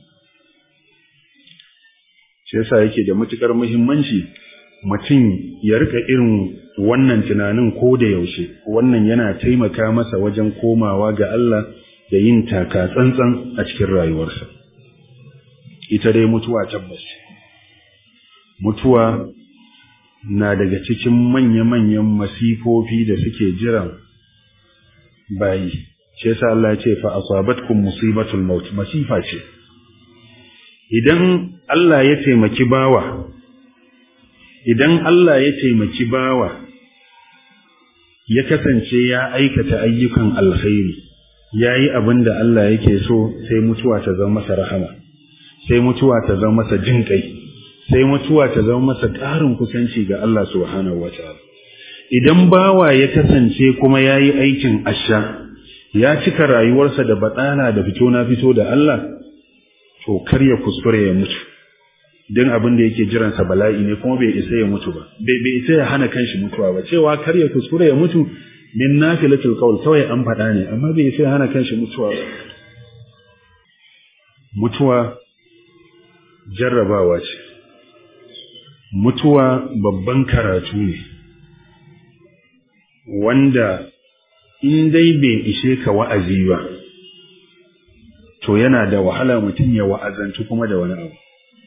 shi yasa yake da matukar muhimmanci mutum ya rika irin wannan tunanin ko da yaushe wannan yana taimaka masa wajen komawa ga Allah da yin taka tsantsan a cikin rayuwarsa ita dai mutuwa tabbas mutuwa na daga cikin manya-manyan masifofi da suke jiran bayi shi yasa Allah ya ce fa asabatkum musibatul maut masifa ce idan Allah ya taimaki bawa idan Allah ya taimaki bawa ya kasance ya aikata ayyukan alkhairi yayi abin da Allah yake so sai mutuwa ta zama masa rahama sai mutuwa ta zama masa jinkai sai mutuwa ta zama masa ƙarin kusanci ga Allah subhanahu wataala idan bawa ya kasance kuma ya yi aikin asha ya cika rayuwarsa da batsala da fito na fito da Allah to kar ya kuskure ya mutu don abin da yake jiransa bala'i ne kuma bai isa ya mutu ba bai bai isa ya hana kanshi mutuwa ba cewa kar ya kuskure ya mutu min nafilatul qawl kawai an faɗa ne amma bai isa ya hana kanshi mutuwa ba mutuwa jarrabawa ce mutuwa babban karatu ne wanda in dai bai ishe ka wa'azi ba to yana da wahala mutum ya wa'azantu kuma da wani abu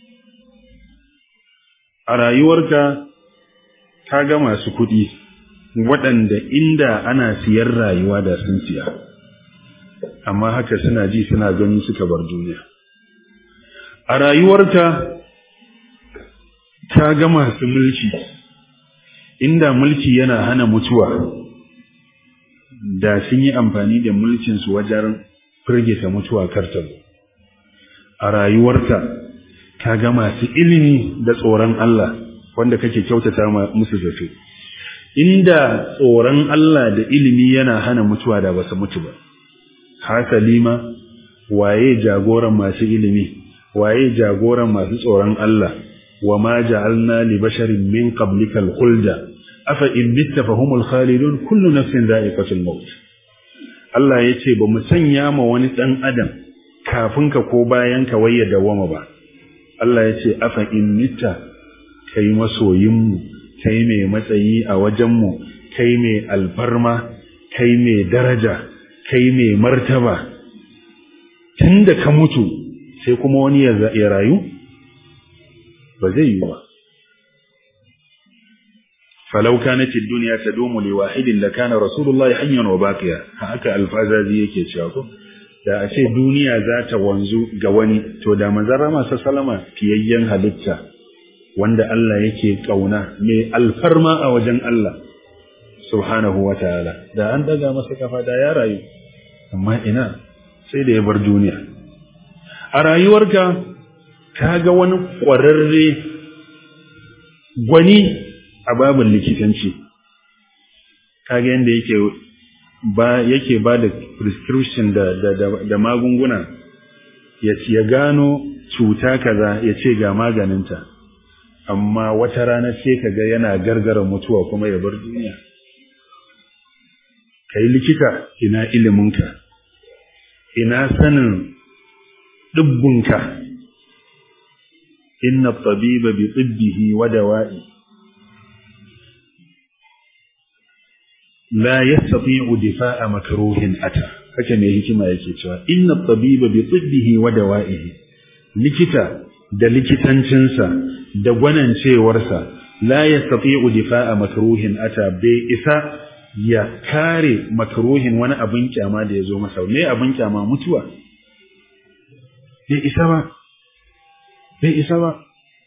a rayuwarka ka ga masu kuɗi waɗanda inda ana siyar rayuwa da sun siya amma haka suna ji suna gani suka bar duniya a rayuwarka ka ga masu mulki inda mulki yana hana mutuwa da sun yi amfani da mulkinsu wajen firgita mutuwa kartar a rayuwarka ka ga masu ilimi da tsoron Allah wanda kake kyautata musu zato inda tsoron Allah da ilimi yana hana mutuwa da basu mutu ba hasali ma waye jagoran masu ilimi waye jagoran masu tsoron Allah wa ma ja'alna li basharin min qablika al-khulda afa in mitta fahumul khalidun kullu nafsin dha'iqatul maut Allah yace ba mu sanya ma wani dan adam kafin ka ko bayan ka waye dawama ba Allah yace afa in mitta kai masoyin mu kai mai matsayi a wajen mu kai mai alfarma kai mai daraja kai mai martaba tunda ka mutu sai kuma wani ya rayu ba zai yi ba falau kanat ad-dunya tadumu li wahidin la kana rasulullahi hayyan wa baqiya haka alfazazi yake cewa ko da a ce duniya za ta wanzu ga wani to da manzon rama sallama fiyayyen halitta wanda Allah yake kauna mai alfarma a wajen Allah subhanahu wa ta'ala da an daga masa kafa da ya rayu amma ina sai da ya bar duniya a rayuwarka ka ga wani ƙwararre gwani a babin likitanci kaga yadda yake ba yake ba da prescription da, da, da, da magunguna ya, ya gano cuta kaza ya ce ga maganinta amma wata rana sai ka ga yana gargara mutuwa kuma ya bar duniya ka yi likita ina iliminka ina sanin ɗibbinka inna tabiba bi tibbihi wa dawa'i la yastati'u difa'a makruhin ata haka ne hikima yake cewa inna tabiba bi tibbihi wa dawa'ihi likita da likitancinsa da gwanancewarsa la yastati'u difa'a makruhin ata bai isa ya kare makruhin wani abin kyama da ya zo masa me abin kyama mutuwa bai isa ba bai isa ba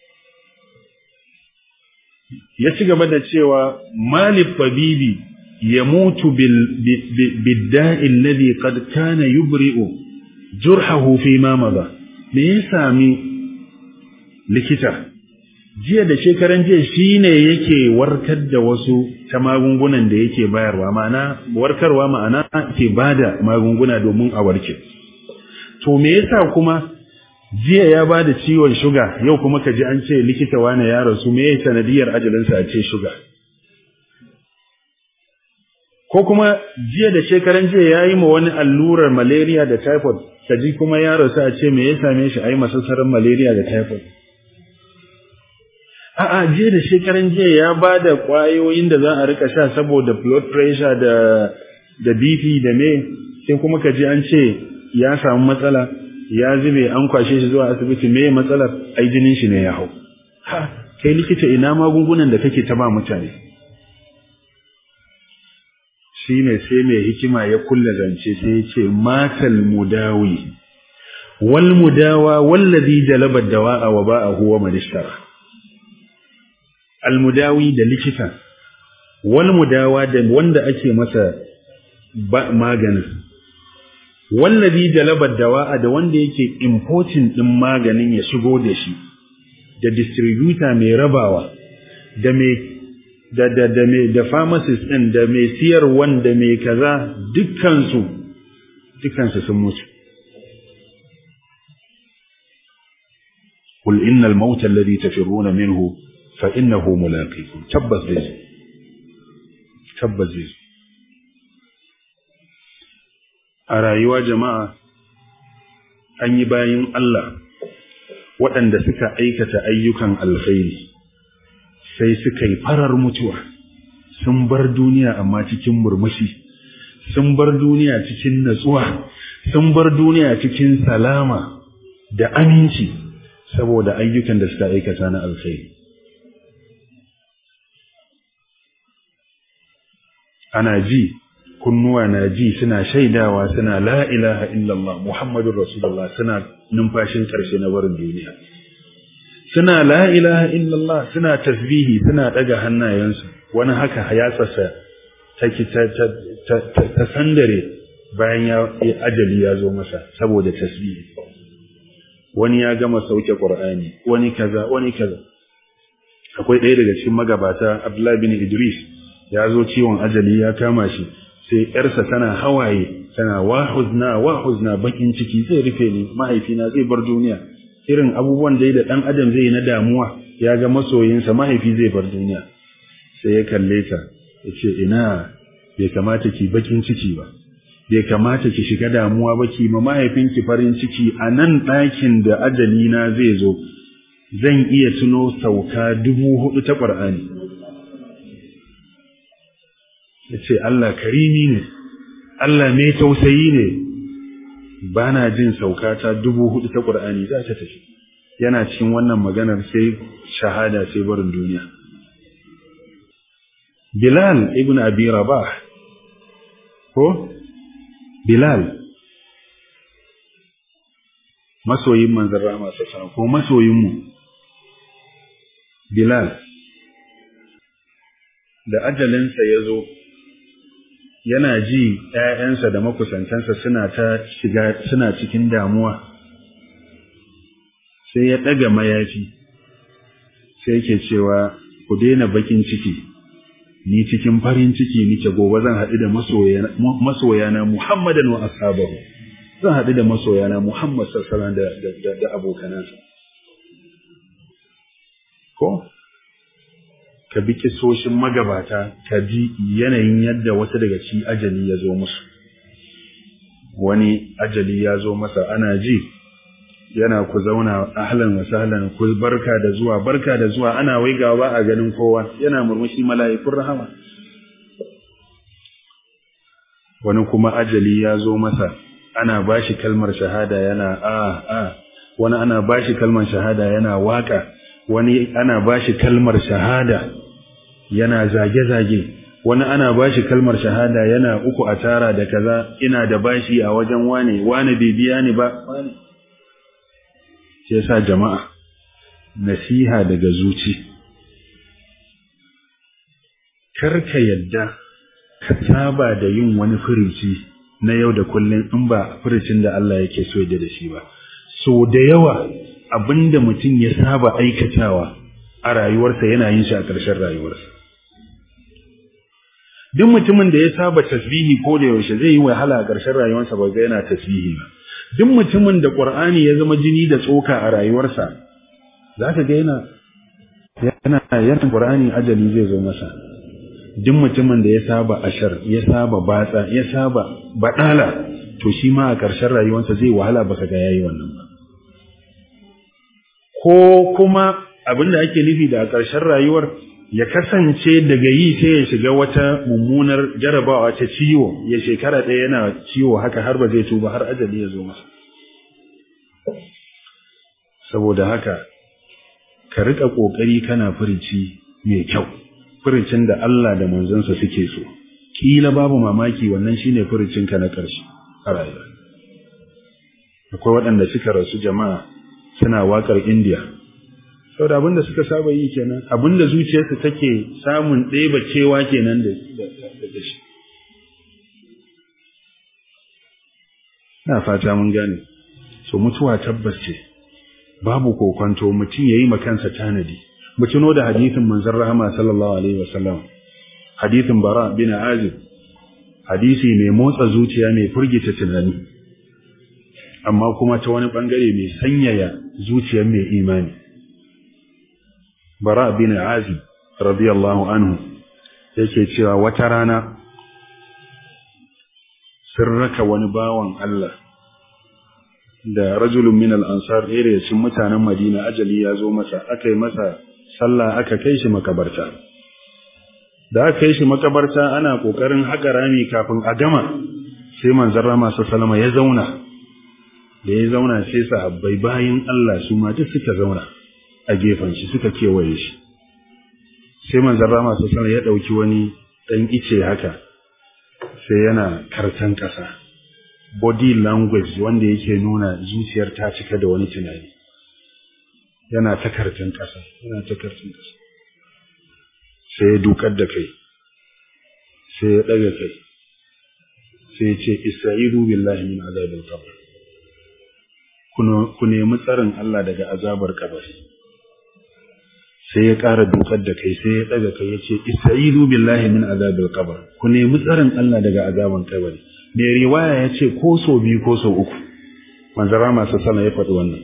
ya ci gaba da cewa malib tabibi ya mutu bidda'in alladhi qad kana yubri'u jurhahu fi ma madha me ya sami likita jiya da shekaran jiya shine yake warkar da wasu ta magungunan da yake bayarwa ma'ana warkarwa ma'ana ke bada magunguna domin a warke to me yasa kuma jiya ya ba da ciwon shuga yau kuma ka ji an ce likita wane ya rasu me sanadiyar ajalinsa a ce shuga ko kuma jiya da shekaran jiya ya yi ma wani allurar malaria da typhoid ka ji kuma ya rasu a ce me ya same shi a yi masassarar malaria da typhoid a'a jiya da shekaran jiya ya ba da ƙwayoyin da za a rika sha saboda blood pressure da da bp da me sai kuma ka ji an ce ya samu matsala ya zube an kwashe shi zuwa asibiti me matsalar ai jinin shi ne ya hau ha kai likita ina magungunan da kake ta ba mutane shine sai mai hikima ya kulla zance sai ya ce matal mudawi wal mudawa wallazi jalaba dawa'a wa ba'ahu wa madishtara al mudawi da likita wal mudawa da wanda ake masa maganin wallazi jalabar dawa'a da wanda yake importing din maganin ya shigo da shi da distributor mai rabawa da mai da da da mai da pharmacist din da mai siyarwan da mai kaza dukkansu dukkansu sun mutu قل إن الموت الذي تفرون منه فإنه ملاقيكم تبت ذي تبت ذي أرايوا جماعة أن يباين الله waɗanda suka aikata ayyukan alkhairi sai suka yi farar mutuwa sun bar duniya amma cikin murmushi sun bar duniya cikin natsuwa sun bar duniya cikin salama da aminci saboda ayyukan da suka aikata na alkhairi ana ji kunnuwa na ji suna shaidawa suna la ilaha illallah muhammadur rasulullah suna numfashin karshe na barin duniya suna la ilaha illallah suna tasbihi suna daga hannayensu wani haka ya tsasa ta ta sandare bayan ya ajali ya zo masa saboda tasbihi wani ya gama sauke qur'ani wani kaza wani kaza akwai ɗaya daga cikin magabata Abdullahi bin Idris ya zo ciwon ajali ya kama shi sai ‘yarsa tana hawaye tana wahuzna wahuzna bakin ciki zai rufe ni mahaifina zai bar duniya irin abubuwan da da ɗan adam zai na damuwa ya ga masoyinsa mahaifi zai bar duniya sai ya kalle ta ya ce ina bai kamata ki bakin ciki ba bai kamata ki shiga damuwa ba ki ma mahaifinki farin ciki a nan ɗakin da ajali na zai zo zan iya tuno sauka dubu hudu ta ƙwar'ani ya ce Allah karimi ne, Allah mai tausayi ne, ba na jin saukata dubu hudu ta ƙur'ani za ta tafi. Yana cikin wannan maganar sai shahada sai barin duniya. Bilal ibn Abi Rabah, ko? Bilal, masoyin manzan Rama sassan ko masoyinmu, Bilal, da ajalinsa ya zo, yana ji ‘ya'yansa da makusantansa suna ta shiga suna cikin damuwa, sai ya ɗaga mayafi, sai yake cewa ku daina bakin ciki, ni cikin farin ciki nike gobe zan haɗu da masoyana Muhammadan wa ashabahu zan haɗu da masoyana Muhammad sassalan da, da, da abokanansa. Ko? ka bi kisoshin magabata ka ji yanayin yadda wata daga ci ajali ya zo musu wani ajali ya zo masa ana ji yana ku zauna ahlan wa sahlan ku barka da zuwa barka da zuwa ana waigawa ba a ganin kowa yana murmushi mala'ikun rahama wani kuma ajali ya zo masa ana bashi kalmar shahada yana a a wani ana bashi kalmar shahada yana waka wani ana bashi kalmar shahada yana zage-zage wani ana bashi kalmar shahada yana uku a tara da kaza ina da bashi a wajen wane wane bai biya ni ba wane sai sa jama'a nasiha daga zuci karka yadda ka saba da yin wani furici na yau da kullum in ba furicin da Allah yake so da shi ba so da yawa abinda mutum ya saba aikatawa a rayuwarsa yana yin shi a ƙarshen rayuwarsa duk mutumin da ya saba tasbihi ko da yaushe zai yi wahala a ƙarshen rayuwarsa ba ga yana tasbihi ba duk mutumin da Qur'ani ya zama jini da tsoka a rayuwarsa zaka ga yana yana yana Qur'ani ajali zai zo masa duk mutumin da ya saba ashar ya saba batsa ya saba badala to shi ma a ƙarshen rayuwarsa zai wahala baka ga yayi wannan ba ko kuma abin da ake nufi da a ƙarshen rayuwar ya kasance daga yi sai ya shiga wata mummunar jarabawa ta ciwo ya shekara ɗaya yana ciwo haka har ba zai tuba har ajali ya zo masa saboda haka ka riƙa ƙoƙari kana furici mai kyau furicin da Allah da manzansa suke so kila babu mamaki wannan shine furicinka na ƙarshe a rayuwa akwai waɗanda suka rasu jama'a suna waƙar indiya saboda abinda suka saba yi kenan abinda zuciyarsu take samun ɗeba cewa kenan da da shi na fata mun gane so mutuwa tabbas ce babu kokonto mutum yayi makansa tanadi mu tuno da hadisin manzon rahama sallallahu alaihi wasallam hadisin bara bin azib hadisi mai motsa zuciya mai furgita tunani amma kuma ta wani bangare mai sanyaya zuciyar mai imani bara bin azib radiyallahu anhu yake cewa wata rana sun raka wani bawan Allah da rajulun min al-ansar ɗaya cikin mutanen Madina ajali ya zo masa aka yi masa sallah aka kai shi makabarta da aka kai shi makabarta ana kokarin haƙa rami kafin a gama sai manzon rama sallama ya zauna da ya zauna sai sahabbai bayin Allah su ma duk suka zauna a gefen shi suka kewaye shi sai manzon rama sallama ya dauki wani dan ice haka sai yana kartan ƙasa body language wanda yake nuna zuciyar ta cika da wani tunani yana ta kartan ƙasa yana ta kartan ƙasa sai ya dukar da kai sai ya ɗaga kai sai ya ce isra'ilu billahi min azabil qabr ku nemi tsarin Allah daga azabar kabari sai ya ƙara dukar da kai sai ya ɗaga kai ya ce isra'ilu billahi min azabil qabr ku nemi tsarin Allah daga azaban kabari mai riwaya ya ce ko so biyu ko so uku manzara masu sana ya faɗi wannan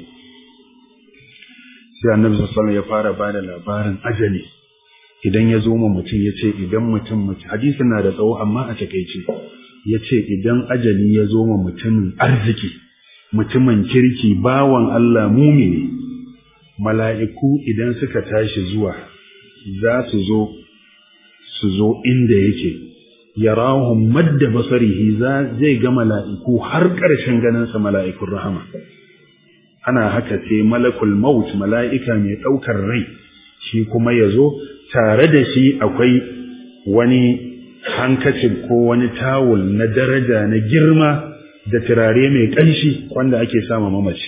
sai annabi sallallahu ya fara bada labarin ajali idan ya zo ma mutum ya ce idan mutum mutum hadisin na da tsawo amma a takaice ya ce idan ajali ya zo ma mutumin arziki mutumin kirki bawan Allah mumini mala'iku idan suka tashi zuwa za su zo su zo inda yake yarahum madda basarihi za zai ga mala'iku har ƙarshen ganinsa mala'ikun rahama ana haka sai malakul maut mala'ika mai ɗaukar rai shi kuma ya zo tare da shi akwai wani hankacin ko wani tawul na daraja na girma da turare mai ƙanshi wanda ake sama mamaci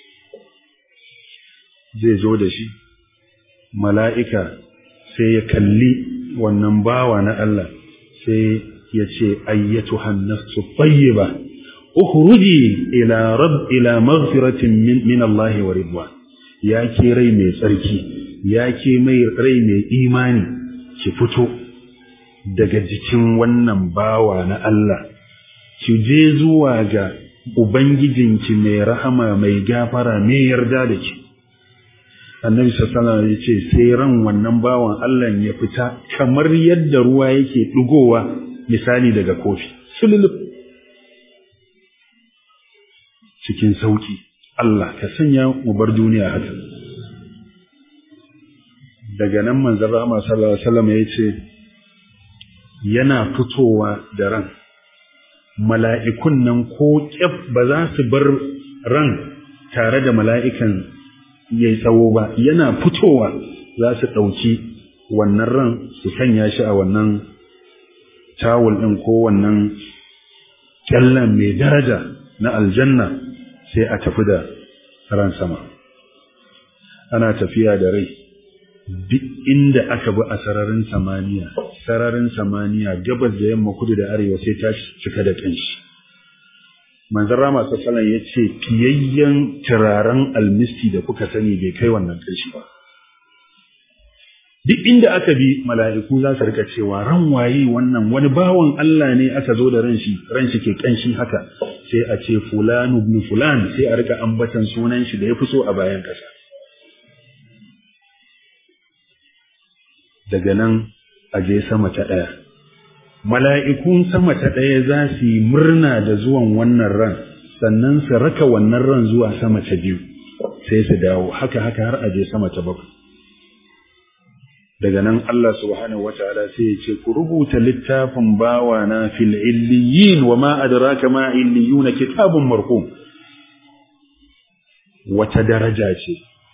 zai zo da shi mala'ika sai ya kalli wannan bawa na Allah sai ya ce ayyatu hannasu tayyiba ukhruji ila rabb ila maghfiratin min, min Allah wa ridwan ya ke rai mai tsarki ya ke mai rai mai imani ki fito daga jikin wannan bawa na Allah ki je zuwa ga ubangijinki mai rahama mai gafara mai yarda da ki annabi sallallahu alaihi ya ce sai ran wannan bawan Allah ya fita kamar yadda ruwa yake dugowa misali daga kofi sululu cikin sauki Allah ka sanya mu bar duniya haka daga nan manzon rahama sallallahu alaihi wasallam ya ce yana fitowa da ran mala'ikun nan ko kyaf ba za su bar ran tare da mala'ikan ya yi tsawo ba yana fitowa za su ɗauki wannan ran su sanya shi a wannan tawul ɗin ko wannan ƙyallen mai daraja na aljanna sai a tafi da ran sama ana tafiya da rai duk inda aka bi a sararin samaniya sararin samaniya gabas da yamma kudu da arewa sai ta cika da ƙanshi manzon rama sassalan ya ce fiyayyen turaren almisti da kuka sani bai kai wannan ƙarshe ba duk inda aka bi mala'iku za su rika cewa ran waye wannan wani bawan Allah ne aka zo da ran shi ran shi ke ƙanshi haka sai a ce fulanu ibn fulan sai a rika ambatan sunan shi da ya fi so a bayan ƙasa daga nan a je sama ta ɗaya mala'ikun sama ta ɗaya za su yi murna da zuwan wannan ran sannan su raka wannan ran zuwa sama ta biyu sai su dawo haka haka har aje sama ta bakwai daga nan Allah subhanahu wataala sai ya ce ku rubuta littafin bawa na fil illiyin wa ma adraka ma illiyuna kitabun marqum wata daraja ce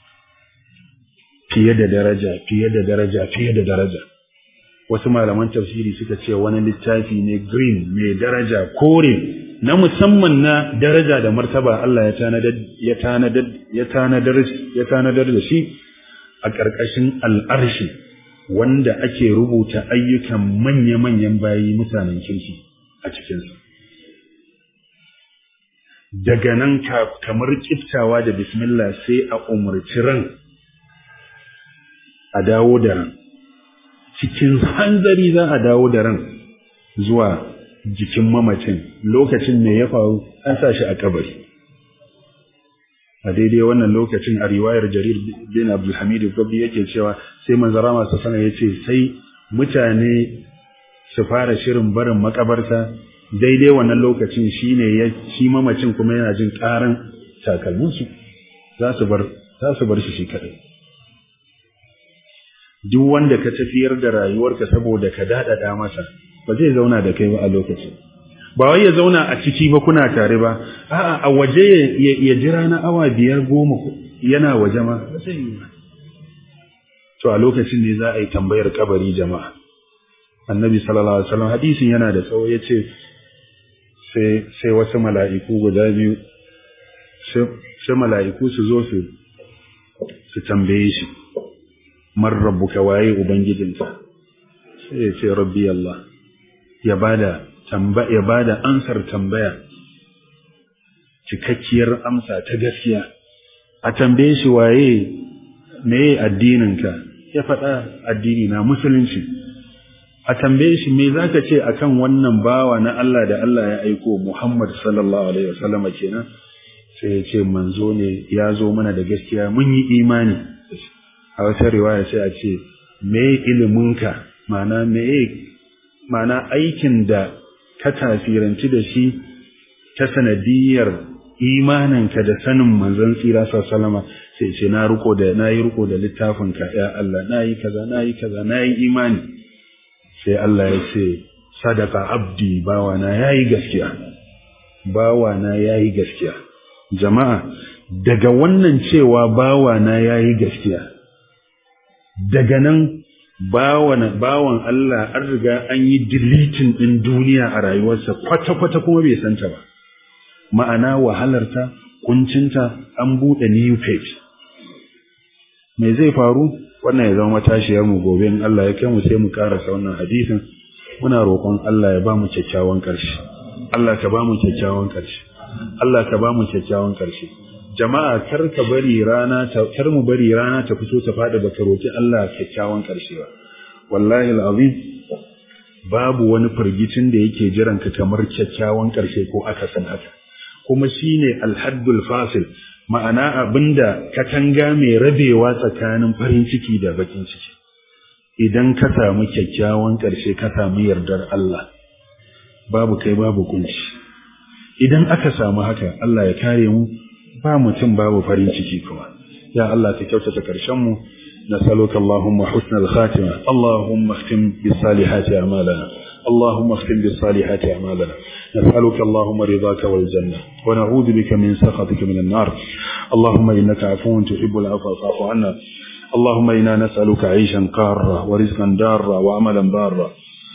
fiye da daraja fiye da daraja fiye da daraja wasu malaman tafsiri suka ce wani littafi ne green mai daraja kore na musamman na daraja da martaba Allah ya tanadar ya tanadar ya tanadar ya tanadar da shi a ƙarƙashin al'arshi wanda ake rubuta ayyukan manya-manyan bayi mutanen kirki a cikinsa. Daga nan kamar kiftawa da bismillah sai a umarci ran a dawo da ran cikin hanzari za a dawo da ran zuwa jikin mamacin lokacin ne ya faru an sa shi a kabari a daidai wannan lokacin a riwayar jarir bin abdulhamid gabi yake cewa sai manzara masu sana ya ce sai mutane su fara shirin barin makabarta daidai wannan lokacin shi ne ya shi mamacin kuma yana jin karan takalminsu za su bar za su bar shi shi kaɗai duk wanda ka tafiyar da rayuwarka saboda ka daɗaɗa masa ba zai zauna da kai ba a lokacin ba wai ya zauna a ciki ba kuna tare ba a'a a waje ya jira na awa biyar goma yana waje ma to a lokacin ne za a yi tambayar kabari jama'a annabi sallallahu alaihi wasallam hadisin yana da tsawo yace sai sai wasu mala'iku guda biyu sai mala'iku su zo su su tambaye shi man rabbuka waye ubangijinka sai ya ce rabbi Allah ya bada tamba ya bada ansar tambaya cikakkiyar amsa ta gaskiya a tambaye shi waye meye addininka ya faɗa addini na musulunci a tambaye shi me zaka ce akan wannan bawa na Allah da Allah ya aiko Muhammad sallallahu alaihi wasallama kenan sai ya ce manzo ne ya zo mana da gaskiya mun yi imani a wata riwaya sai a ce me iliminka ma'ana me ma'ana aikin da ka tasiranci da shi ta sanadiyar imaninka da sanin manzon tsira sallama sai ce na riko da na yi riko da littafinka ya Allah na yi kaza na yi kaza na yi imani sai Allah ya ce sadaka abdi bawana ya yi gaskiya bawana ya yi gaskiya jama'a daga wannan cewa bawana ya yi gaskiya daga nan bawan bawan Allah an riga an yi deleting din duniya a rayuwarsa kwata-kwata kuma bai santa ba ma'ana wahalarta kuncinta an buɗe new page me zai faru wannan ya zama matashiyar mu gobe in Allah ya kai mu sai mu karasa wannan hadisin muna roƙon Allah ya ba mu kyakkyawan ƙarshe Allah ka ba mu kyakkyawan ƙarshe Allah ka ba mu kyakkyawan ƙarshe jama'a kar ka bari rana ta kar mu bari rana ta fito ta fada baka roki Allah kyakkyawan karshe ba wallahi alazim babu wani firgicin da yake jiran ka kamar kyakkyawan karshe ko akasin haka kuma shine alhaddul fasil ma'ana abinda katanga mai rabewa tsakanin farin ciki da bakin ciki idan ka samu kyakkyawan karshe ka samu yardar Allah babu kai babu kunci idan aka samu haka Allah ya kare mu ba mutum babu farin ciki kuma ya Allah ka kyautata karshen mu nasaluka Allahumma husnal khatima Allahumma khtim bis salihati a'malana Allahumma khtim bis salihati a'malana نسألك اللهم رضاك والجنة ونعوذ بك من سخطك من النار اللهم إنك عفو تحب العفو فاعف عنا اللهم إنا نسألك عيشا قارا ورزقا دارا وعملا بارا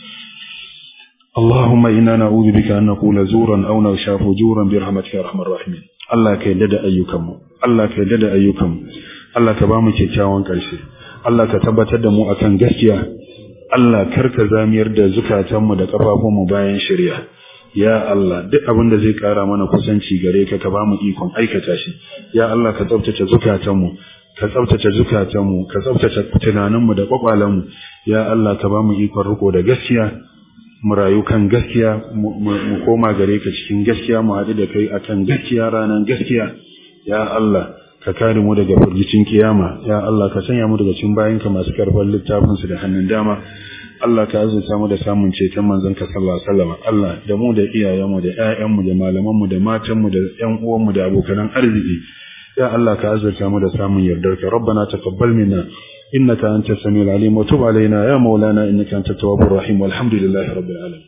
اللهم إنا نعوذ بك أن نقول زورا أو نغشى فجورا برحمتك يا أرحم الراحمين Allah ka yarda da ayyukanmu Allah ka yarda da ayyukanmu Allah ka ba mu kyakkyawan ƙarshe Allah ka tabbatar da mu akan gaskiya Allah karka zamiyar da zukatanmu da kafafunmu bayan shari'a ya Allah duk abin da zai ƙara mana kusanci gare ka ka ba mu ikon aikata shi ya Allah ka tsaftace zukatanmu ka tsaftace zukatanmu ka tsaftace tunaninmu da kwakwalenmu ya Allah ka ba mu ikon riko da gaskiya mu rayu kan gaskiya mu koma gare ka cikin gaskiya mu haɗu da kai akan gaskiya ranar gaskiya ya Allah ka kare mu daga firgicin kiyama ya Allah ka sanya mu daga cikin bayinka masu karfan littafin su da hannun dama Allah ka azurta mu da samun ceton manzon ka sallallahu alaihi wasallam Allah da mu da iyayenmu da ƴaƴanmu da malamanmu da matanmu da ƴan uwanmu da abokan arziki ya Allah ka azurta mu da samun yardarka rabbana taqabbal minna إنك أنت السميع العليم وتب علينا يا مولانا إنك أنت التواب الرحيم والحمد لله رب العالمين